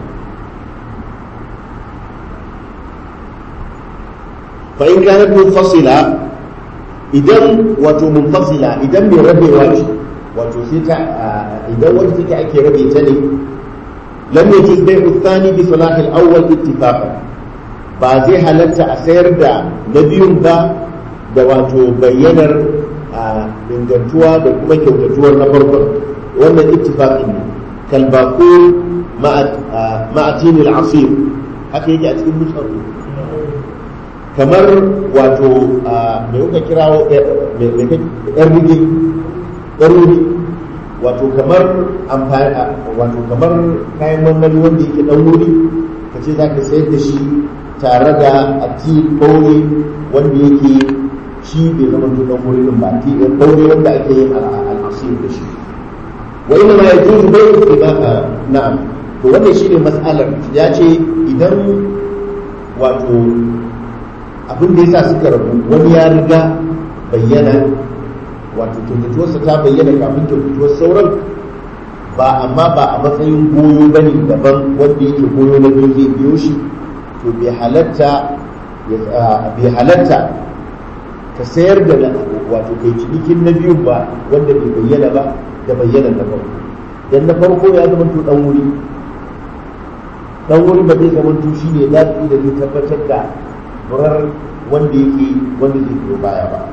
fa in kanat munfasila idan wato munfasila idan mai rabewa ce wato sai ta idan wanda take ake rabe ta ne lam yajuz bai'u thani bi salah al-awwal ittifaqan ba zai halatta a sayar da na biyun ba da wato bayyanar ingantuwa da kuma kyautatuwar na farkon wannan ittifaqin ne kalbaqul ma'atin al-asir haka yake a cikin musar kamar wato mai kuka kirawo yan rigi ɗaruri wato kamar amfani wato kamar kayan marmari wanda yake ɗan wuri ka ce za ka sayar da shi tare da ati ɓaure wanda yake shi bai zama to ɗan wuri ɗin ba ati ɓaure wanda ake yin al'asir da shi wa ina ma ya juzu bai istimaka na'am to wannan shi ne matsalar ya ce idan wato abin da yasa suka rabu wani ya riga bayyana wato kyautatuwarsa ta bayyana kafin kyautatuwar sauran ba amma ba a matsayin goyo ba ne daban wanda yake goyo na biyu zai biyo shi to bai halatta bai halatta ka sayar da wato kai cinikin na biyu ba wanda bai bayyana ba da bayyana na farko dan na farko ya zama to dan wuri dan wuri ba zai zama to shine za su da zai tabbatar da murar wanda yake wanda zai biyo baya ba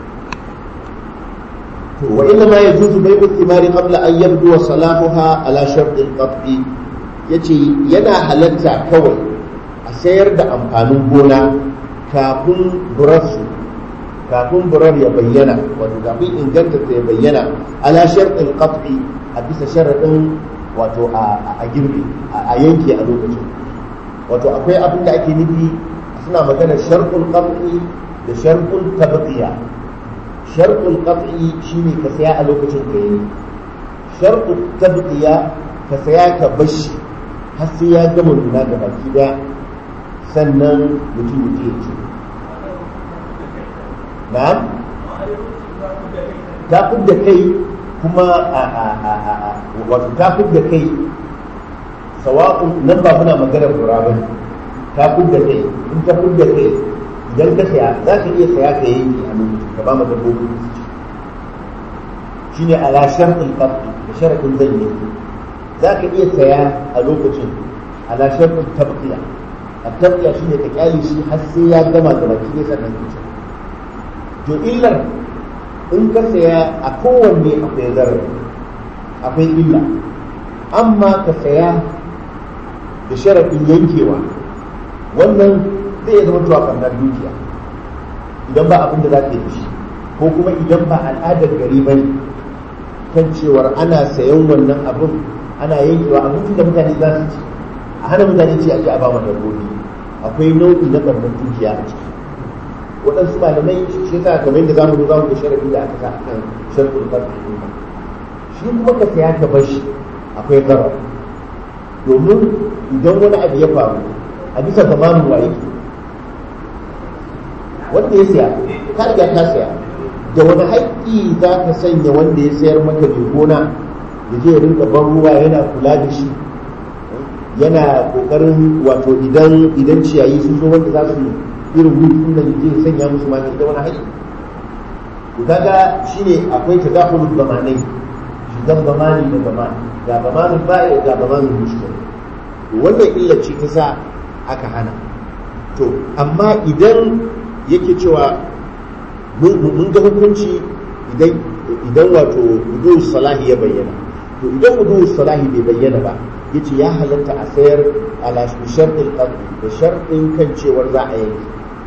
وإنما يجوز بيع الثمار قبل أن يبدو صلاحها على شرط القطع yace yana halatta kawai a sayar da amfanin gona kafin burarsu kafin burar ya bayyana wato kafin inganta ya bayyana ala sharɗin qat'i a bisa sharaɗin wato a girbe a yanke a lokacin wato akwai abin da ake nufi suna magana sharɗin qat'i da sharɗin tabqiya sharɗul qat'i shine ka saya a lokacin ka yi sharɗul tabqiya ka saya ka bashi har sai ya gama nuna ga baki daya sannan mutum mutum ya ce na'am ta da kai kuma a a a a wato ta da kai sawa'un nan ba muna maganar fura ba ta da kai in ta da kai idan ka saya za ka iya saya ka yanke a lokacin ka ba mu dabbobi su ci shine ala shartul qabdi da sharadin zan yi za ka iya saya a lokacin ala shartul tabqiya a tabqiya shine ka kyale shi har sai ya gama da baki ne sannan ka ci to illar in ka saya a kowanne akwai zarar akwai illa amma ka saya da sharadin yankewa wannan zai iya zama cewa ɓannar dukiya idan ba abin da za ka yi da shi ko kuma idan ba al'adar gari ba ne kan cewar ana sayan wannan abin ana yankewa abincin da mutane za su ci a hana mutane ci a ji a ba mu dabbobi akwai nau'i na ɓarnar dukiya a ciki waɗansu malamai shi yasa kamar yadda zamu zo zamu ga sharafi da aka sa a kan sharɗin farko shi kuma ka saya ka bar shi akwai zarar domin idan wani abu ya faru a bisa zamanin waye wanda ya saya ka riga ka saya da wani haƙƙi za ka sanya wanda ya sayar maka mai gona ya je ya rinka ban ruwa yana kula da shi yana kokarin wato idan idan ciyayi sun zo wanda za su irin hutun da je sanya musu ma da wani haƙƙi to kaga shine akwai tadakhulul zamanai shigan zamani da zamani ga zamanin ba'i ga zamanin mushkil to wannan illa ce ta sa aka hana to amma idan yake cewa mun ga hukunci idan idan wato wudu salahi ya bayyana to idan wudu salahi bai bayyana ba yace ya halatta a sayar ala sharɗin qadri da sharɗin kan cewar za a yanke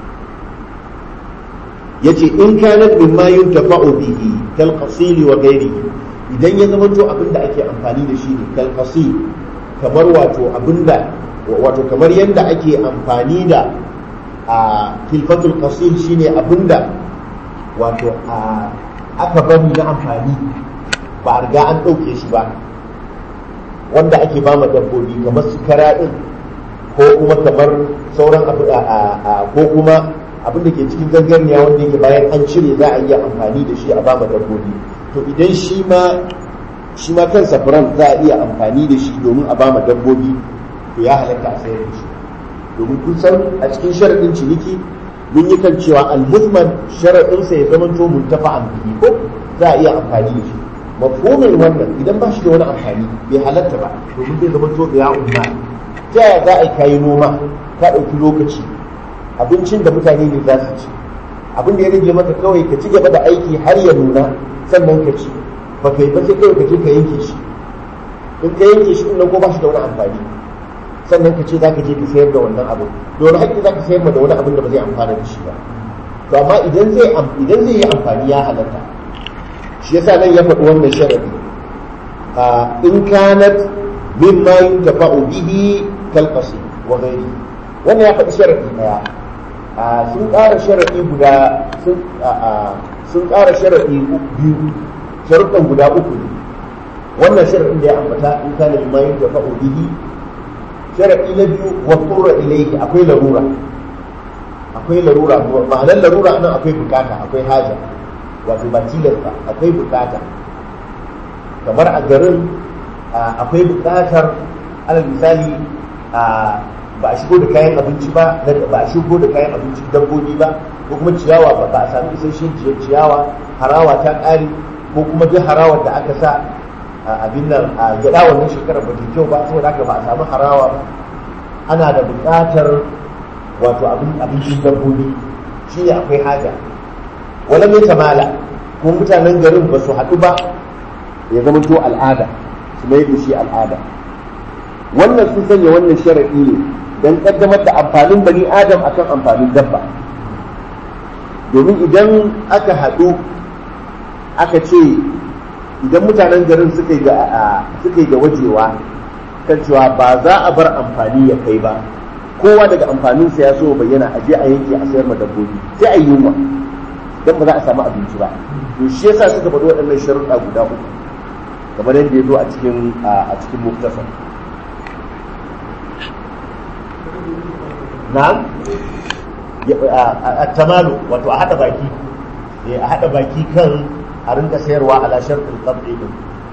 yace in kanat mimma yuntafa'u bihi kal qasil wa ghairihi idan ya zama to abinda ake amfani da shi ne kal qasil kamar wato abinda wato kamar yadda ake amfani da a kilfatul qasil shine abinda wato a aka bari na amfani ba a riga an ɗauke shi ba wanda ake ba ma dabbobi kamar su kara ɗin ko kuma kamar sauran abu ko kuma abin da ke cikin zangarniya wanda yake bayan an cire za a iya amfani da shi a ba ma dabbobi to idan shi ma shi ma kansa furan za a iya amfani da shi domin a ba ma dabbobi to ya halatta a sayar da shi domin kun san a cikin sharaɗin ciniki mun yi kan cewa al-muzman sharaɗinsa ya zama to muntafa'an bihi ko za a iya amfani da shi mafhumin wannan idan ba shi da wani amfani bai halatta ba domin zai zama to ya umma ta yaya za a yi kayi noma ka ɗauki lokaci abincin da mutane ne za su ci abin da ya rage maka kawai ka ci gaba da aiki har ya nuna sannan ka ci ba ka yi ba sai kawai ka je ka yanke shi in ka yanke shi nan ko ba shi da wani amfani sannan ka ce za ka je ka sayar da wannan abin da wani haƙƙi za ka sayar da wani abin da ba zai amfana da shi ba to amma idan zai idan zai yi amfani ya halatta shi yasa nan ya faɗi wannan sharadi a in kanat mimma yuntafa'u bihi kal qasi wa ghairi wannan ya faɗi sharadi daya a sun ƙara sharadi guda sun sun ƙara sharadi biyu sharuɗan guda uku ne wannan sharadin da ya ambata in kana mimma yuntafa'u bihi sharadi na biyu wa tura ilayhi akwai larura akwai larura ma'anar larura nan akwai bukata akwai haja wato ba tilasta akwai bukata kamar a garin akwai bukatar alal misali ba a shigo da kayan abinci ba ba a shigo da kayan abinci dabbobi ba ko kuma ciyawa ba ba a sami isasshen ciyawa harawa ta ƙare ko kuma duk harawar da aka sa abin nan a gyaɗa wannan shekarar ba ta kyau ba saboda haka ba a samu harawa ba ana da buƙatar wato abincin dabbobi shi ne akwai haja wala mai tamala kuma mutanen garin ba su haɗu ba ya zama to al'ada su mai da shi al'ada wannan sun sanya wannan sharaɗi ne don ƙaddamar da amfanin bani adam akan amfanin dabba domin idan aka haɗu aka ce idan mutanen garin suka yi da wajewa kan cewa ba za a bar amfani ya kai ba kowa daga amfaninsa ya so bayyana a je a yanke a sayar ma dabbobi sai a yi yunwa don ba za a samu abinci ba to shi yasa suka faɗi waɗannan sharuɗa guda uku kamar yadda ya zo a cikin a cikin muktasar na'am a tamalu wato a haɗa baki a haɗa baki kan a rinka sayarwa ala sharɗin qat'i din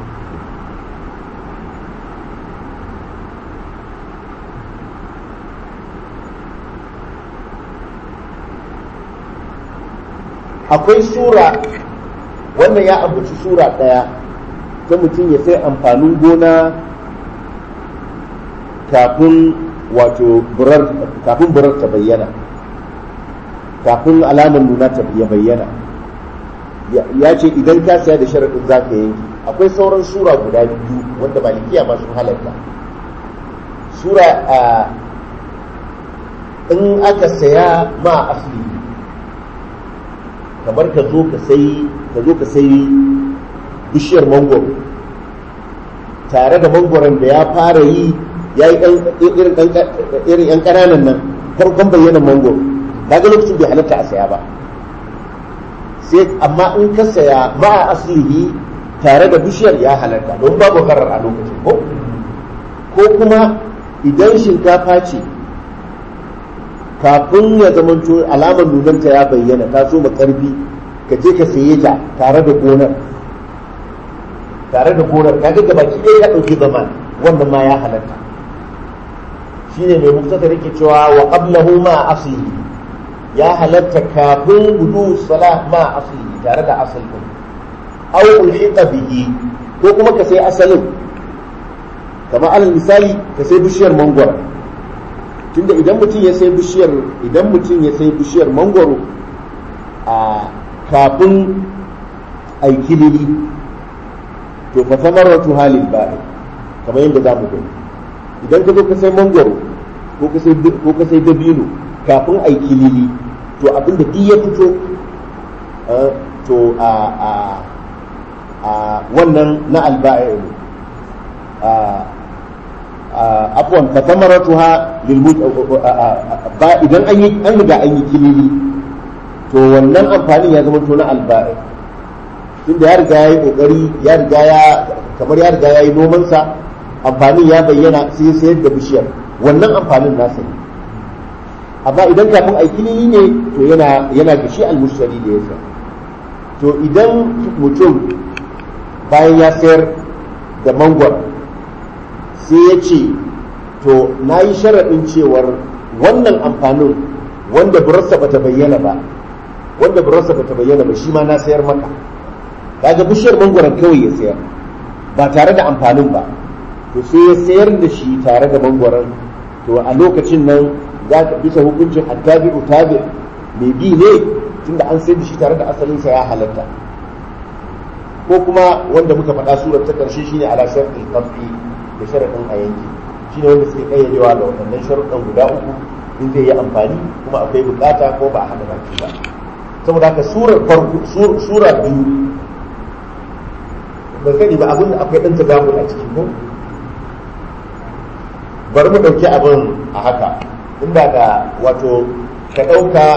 akwai sura wannan ya ambaci sura ɗaya ta mutum ya sai amfanin gona kafin wato burar kafin burar ta bayyana kafin alamar nuna ta ya bayyana ya ce idan ka saya da sharaɗin za ka yanki akwai sauran sura guda biyu wanda malikiya ma sun halatta sura a in aka saya ma asli kamar ka zo ka sai ka zo ka sai bishiyar mangoro tare da mangoron da ya fara yi ya yi irin yan ƙananan nan farkon bayyanan mangoro kaga lokacin bai halatta a saya ba sai amma in ka saya ma aslihi tare da bishiyar ya halatta don babu karar a lokacin ko ko kuma idan shinkafa ce kafin ya zamanto alamar nunanta ya bayyana ta so karfi ka je ka saye ta tare da gonar tare da gonar kaga gaba ki ɗaya ka ɗauki zaman wannan ma ya halatta shine mai muktasar yake cewa wa qablahu ma aslihi ya halatta kafin gudu salah ma aslihi tare da asalin aw ulhiqa bihi ko kuma ka sai asalin kamar alal misali ka sai bishiyar mangwaro tunda idan mutum ya sai bishiyar idan mutum ya sai bishiyar mangwaro a kafin aikilili to fa samaratu halil ba'i kamar yadda za mu gani idan ka zo ka sai mangwaro ko ka sai ko ka sai dabino kafin aikilili to abinda duk ya fito to a a a wannan na alba'i ne afwan fa samaratuha lil ba idan an yi an riga an yi kilili to wannan amfanin ya zama to na alba'i tunda ya riga ya yi kokari ya riga ya kamar ya riga ya yi noman sa amfanin ya bayyana sai sayar da bishiyar wannan amfanin nasa ne amma idan kafin a kilili ne to yana yana da shi almushtari da ya sa to idan mutum bayan ya sayar da mangwar sai ya ce to na yi sharaɗin cewar wannan amfanin wanda burarsa bata bayyana ba wanda burarsa bata bayyana ba shi ma na sayar maka kaga bishiyar mangwaron kawai ya sayar ba tare da amfanin ba to sai ya sayar da shi tare da mangwaron to a lokacin nan za ka bisa hukuncin attabi utabi mai bi ne tunda an sayar da shi tare da asalinsa ya halatta ko kuma wanda muka faɗa surar ta ƙarshe shine ala sharɗin qat'i da sharaɗin a yanki shine wanda suke kayyadewa ga waɗannan sharuɗan guda uku in zai yi amfani kuma akwai bukata ko ba a haɗa baki ba saboda haka surar farko sura biyu ba sani ba abin da akwai ɗan tagamul a ciki ko bari mu ɗauki abin a haka inda ga wato ka ɗauka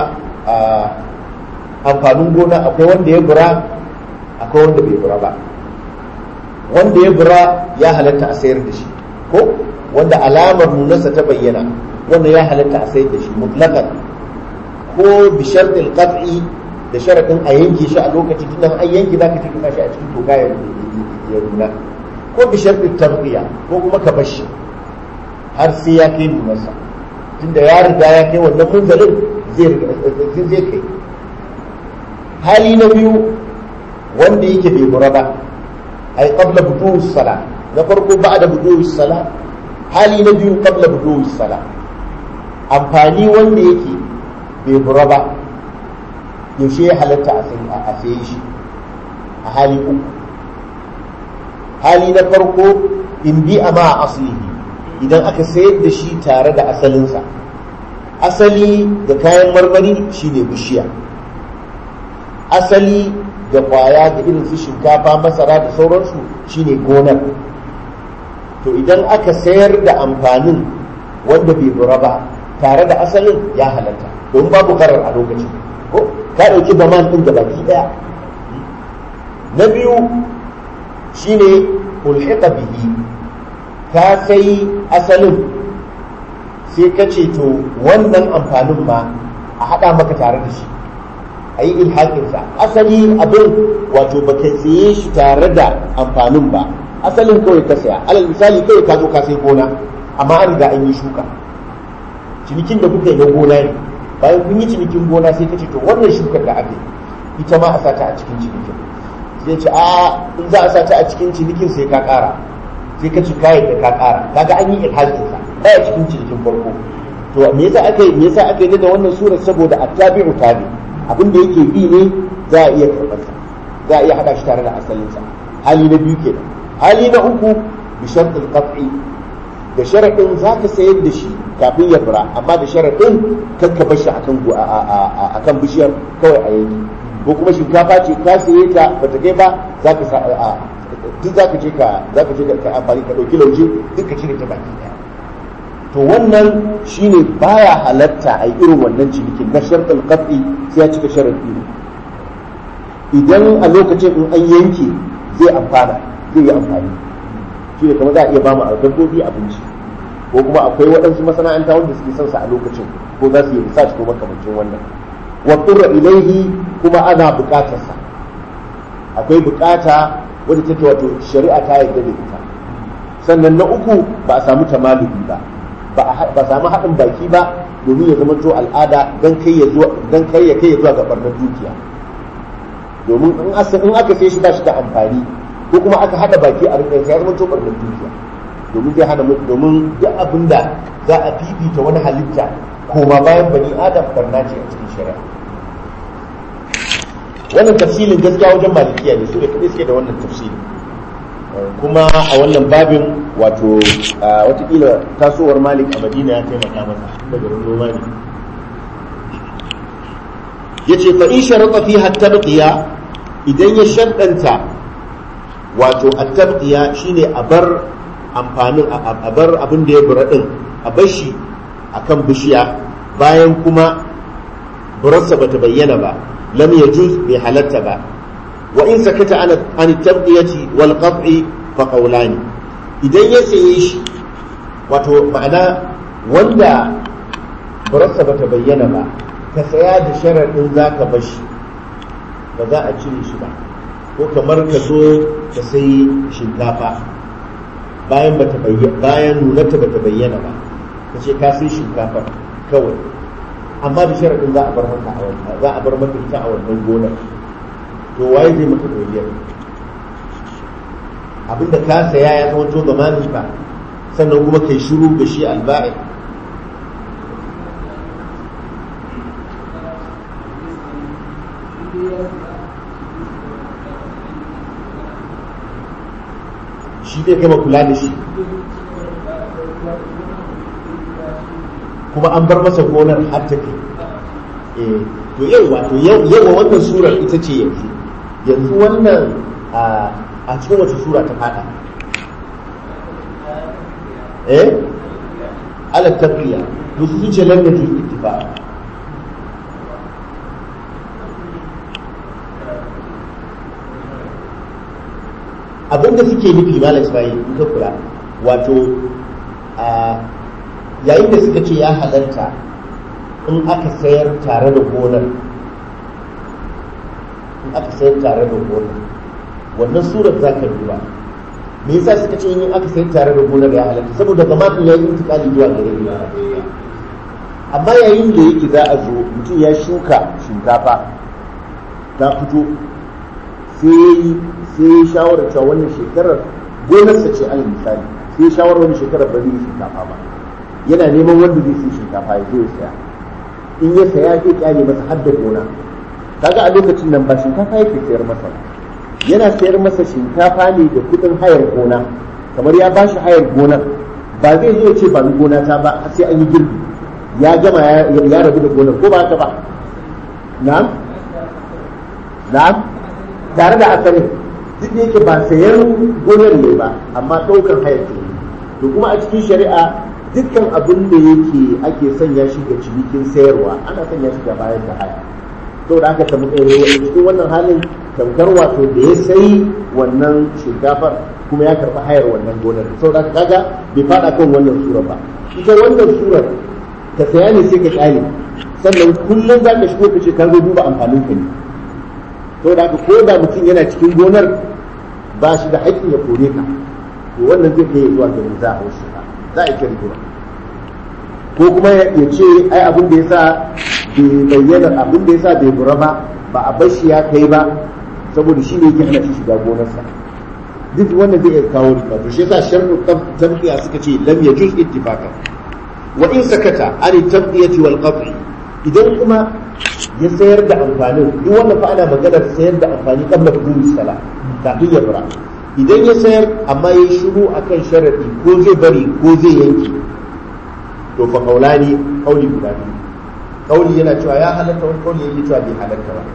amfanin gona akwai wanda ya bura akwai wanda bai bura ba wanda ya bura ya halatta a sayar da shi ko wanda alamar nunarsa ta bayyana wanda ya halatta a sayar da shi mutlaqan ko bi shartil qat'i da sharadin a yanke shi a lokaci tunda an yanke zaka tafi shi a cikin toka ya nuna ko bi shartil tarbiya ko kuma ka bashi har sai ya kai nunarsa tunda ya riga ya kai wannan munzalin zai zai kai hali na biyu wanda yake bai bura ba ai qabla budu'i sala na farko ba'da budu'i sala hali na biyu qabla budu'i sala amfani wanda yake bai bura ba yaushe ya halatta a saye shi a hali uku hali na farko in bi a ma aslihi idan aka sayar da shi tare da asalinsa asali da kayan marmari shine bishiya asali da kwaya da irin su shinkafa masara da sauransu shine gonar to idan aka sayar da amfanin wanda bai bura ba tare da asalin ya halatta don babu karar a lokacin ko ka ɗauki zaman ɗin da baki ɗaya na biyu shine ulhiqa bihi ka sai asalin sai ka ce to wannan amfanin ma a haɗa maka tare da shi a yi ilhaƙinsa asali abin wato ba ka saye shi tare da amfanin ba asalin kawai ka saya alal misali kawai ka zo ka sai gona amma an riga an yi shuka cinikin da kuka yi na gona ne bayan kun yi cinikin gona sai ka ce to wannan shukar da aka yi ita ma a sata a cikin cinikin sai ce a in za a sata a cikin cinikin sai ka ƙara sai ka ci kayan da ka ƙara kaga an yi ilhaƙinsa baya cikin cinikin farko to me yasa aka yi me yasa aka yi da wannan surar saboda attabi'u tabi abin da yake bi ne za a iya karɓar sa za a iya haɗa shi tare da asalin sa hali na biyu kenan hali na uku bi shartul qat'i da sharaɗin za ka sayar da shi kafin ya fura amma da sharaɗin kan ka bar shi akan bishiyar kawai a yanki ko kuma shinkafa ce ka saye ta ba ta kai ba za ka duk za ka je ka za ka je ka amfani ka ɗauki lauje duk ka cire ta baki ɗaya to wannan shine baya halatta a irin wannan cinikin na sharɗin qat'i sai ya cika sharaɗi ne idan a lokacin in an yanke zai amfana zai yi amfani shi ne kamar za a iya ba mu dabbobi abinci ko kuma akwai waɗansu masana'anta wanda suke son sa a lokacin ko za su yi research ko makamancin wannan wa turra ilaihi kuma ana buƙatar sa akwai buƙata wadda take wato shari'a ta yarda da ita sannan na uku ba a samu tamaluki ba ba a samu haɗin baki ba domin ya zama to al'ada dan kai ya zuwa dan kai ya kai ya zuwa ga barnar dukiya domin in aka sai shi ba shi da amfani ko kuma aka hada baki a rikin sai ya zama tobar da dukiya domin zai hana domin duk abin da za a fifita wani halitta koma bayan bani adam barna ce a cikin shari'a wannan tafsilin gaskiya wajen malikiya ne su da kadai suke da wannan tafsili kuma a wannan babin wato watakila tasowar malik a madina ya taimaka masa daga noma ne ya ce fa in sharaɗa fi hatta idan ya shaɗanta wato a tabdiya shine a bar amfanin a bar abin da ya bura din a bar shi akan bishiya bayan kuma burarsa bata bayyana ba lam yajuz bai halatta ba wa in sakata an an tabdiyati wal qat'i fa qawlani idan ya saye shi wato ma'ana wanda burarsa bata bayyana ba ka saya da sharadin zaka bar shi ba za a cire shi ba ko kamar ka zo ka sai shinkafa bayan bata bayyana bayan nunarta bata bayyana ba ka ce ka sai shinkafa kawai amma da sharadin za a bar maka a wannan za a bar maka ita a wannan gonar to waye zai maka doriyar abinda ka saya ya zama to zamanin ka sannan kuma kai shiru da shi alba'i shi zai gama kula da shi kuma an bar masa gonar har ta kai to yau wato yawa wannan surar ita ce yanzu yanzu wannan a cikin wace sura ta fada eh ala taqiya to su ce lam yajuz ittifaq abinda suke nufi malam Ismail in ka kula wato yayin da suka ce ya halarta in aka sayar tare da gonar in aka sayar tare da gonar wannan surar za ka duba me yasa suka ce in aka sayar tare da gonar ya halarta saboda zamanin ya yi intikali zuwa gare ni amma yayin da yake za a zo mutum ya shuka shinkafa ta fito sai sai ya shawarar cewa wannan shekarar gonarsa ce alal misali sai ya shawarar wannan shekarar ba zai yi shinkafa ba yana neman wanda zai sai shinkafa ya zo ya saya in ya saya zai kyale masa har da gona kaga a lokacin nan ba shinkafa yake sayar masa ba yana sayar masa shinkafa ne da kudin hayar gona kamar ya ba shi hayar gona ba zai zo ya ce ba ni gona ta ba har sai an yi girbi ya gama ya rabu da gonar ko ba haka ba na'am na'am tare da asalin duk da yake ba sayan gonar ne ba amma ɗaukar hayar ne to kuma a cikin shari'a dukkan abin da yake ake sanya shi ga cinikin sayarwa ana sanya shi ga bayan da haya to da aka cikin wannan halin tamkar wato da ya sayi wannan shinkafar kuma ya karɓi hayar wannan gonar sau da kaga bai faɗa kan wannan surar ba ita wannan surar ka saya ne sai ka kyale sannan kullum za ka shigo ka ce ka zo duba amfanin ka ne to da ko da mutum yana cikin gonar ba shi da haƙƙin ya kore ka to wannan zai kai zuwa ga za a wasu za a kira rigima ko kuma ya ce ai abin da yasa bai bayyana abin da yasa bai bura ba ba a bar shi ya kai ba saboda shi ne yake hana shi shiga gonarsa duk wannan zai iya kawo rigima to shi yasa sharru tabqiya suka ce lam yajuz ittifaqan wa in sakata an tabqiyati wal qat'i idan kuma ya sayar da amfanin duk wannan fa ana maganar sayar da amfani kabla fudul sala kafin ya fura idan ya sayar amma ya shiru akan sharadi ko zai bari ko zai yanke to fa kaulani kauli guda biyu kauli yana cewa ya halatta wani kauli yake cewa bai halatta ba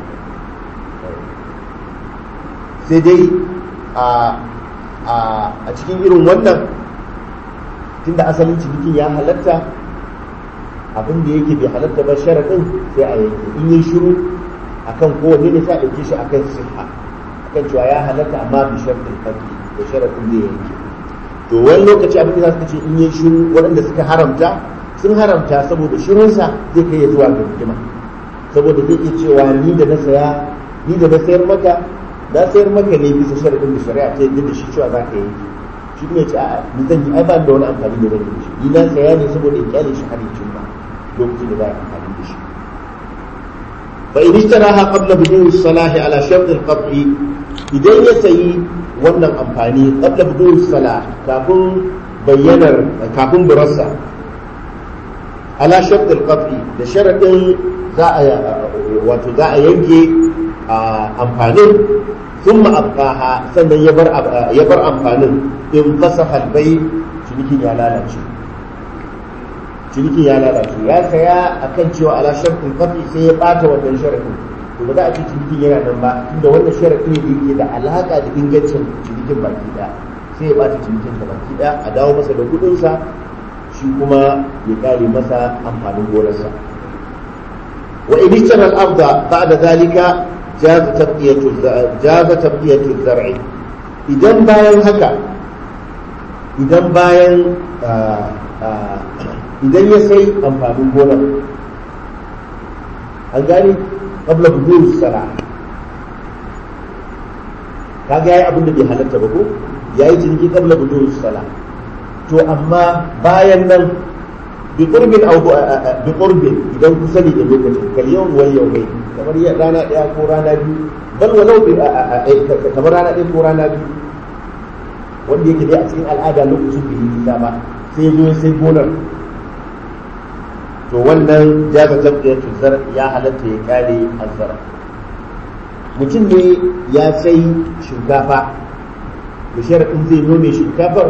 sai dai a a cikin irin wannan tunda asalin cinikin ya halatta abin da yake bai halatta ba sharadin sai a yanke in yi shiru akan kowanne ne sai a ɗauke shi akan siha akan cewa ya halatta amma bi sharadin kafi da sharadin zai yanke to wani lokaci abin da za su ce in yi shiru waɗanda suka haramta sun haramta saboda shirunsa zai kai ya zuwa ga hikima saboda zai iya cewa ni da na saya ni da na sayar maka na sayar maka ne bisa sharadin da shari'a ta yadda da shi cewa za ka yanke shi ne ce a'a ni zan yi ai ba da wani amfani da zan yi shi ni na saya ne saboda in kyale shi har ya cimma lokacin da za a amfani da shi fa in ishtaraha qabla bidun salahi ala shart al idan ya sayi wannan amfani qabla bidun salah kafin bayyanar kafin burarsa ala shart al da sharadin za a wato za a yanke amfanin ثم أبقاها sannan ya bar ya bar amfanin in fasaha bai cinikin ya lalace cinikin ya lalace ya saya akan cewa ala shartin kafi sai ya bata wannan sharadin to ba za a ce cinikin yana nan ba tunda wannan sharadi ne da yake da alaka da ingancin cinikin baki daya sai ya bata cinikin da baki daya a dawo masa da kudin sa shi kuma ya kare masa amfanin gonarsa wa in ishtara al-ardha ba'da zalika jaza tabqiyatu jaza tabqiyatu zar'i idan bayan haka idan bayan idan ya sai amfanin gonar an gani qabla budur sala kaga yayi abin da bai halatta ba ko yayi ciniki qabla budur sala to amma bayan nan bi qurbin aw bi qurbin idan kusa ne da lokacin kal yawm wal yawmayn kamar ya rana daya ko rana biyu bal walau bi kamar rana daya ko rana biyu wanda yake dai a cikin al'ada lokacin bai yi nisa ba sai zo sai gonar to wannan jaza tabqiyatu zar ya halatta ya kare azzara mutum ne ya sai shinkafa da sharadin zai nome shinkafar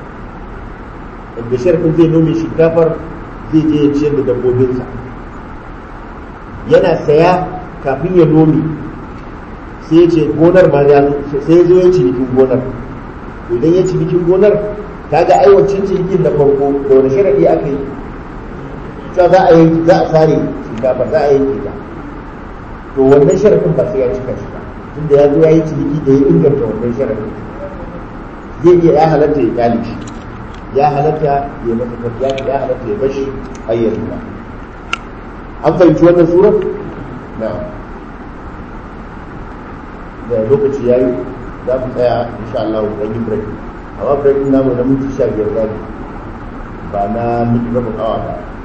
da sharadin zai nome shinkafar zai je ya ciyar da dabbobinsa yana saya kafin ya nome sai ya ce gonar ma ya sai ya zo ya cinikin gonar idan ya cinikin gonar kaga aiwancin cinikin da farko da wani sharadi aka yi cewa za a yi za a sare shinkafa za a yanke ta to wannan sharadin ba sai ya cika shi ba tunda ya zo ya yi ciniki da ya inganta wannan sharadin zai iya ya halatta ya kyale shi ya halatta ya masa tafiya ya halatta ya bashi ayyar ba an fahimci wannan surar na da lokaci ya yi za mu tsaya insha Allah dan yi break amma break namu na minti 15 zai ba na minti rabin awa ba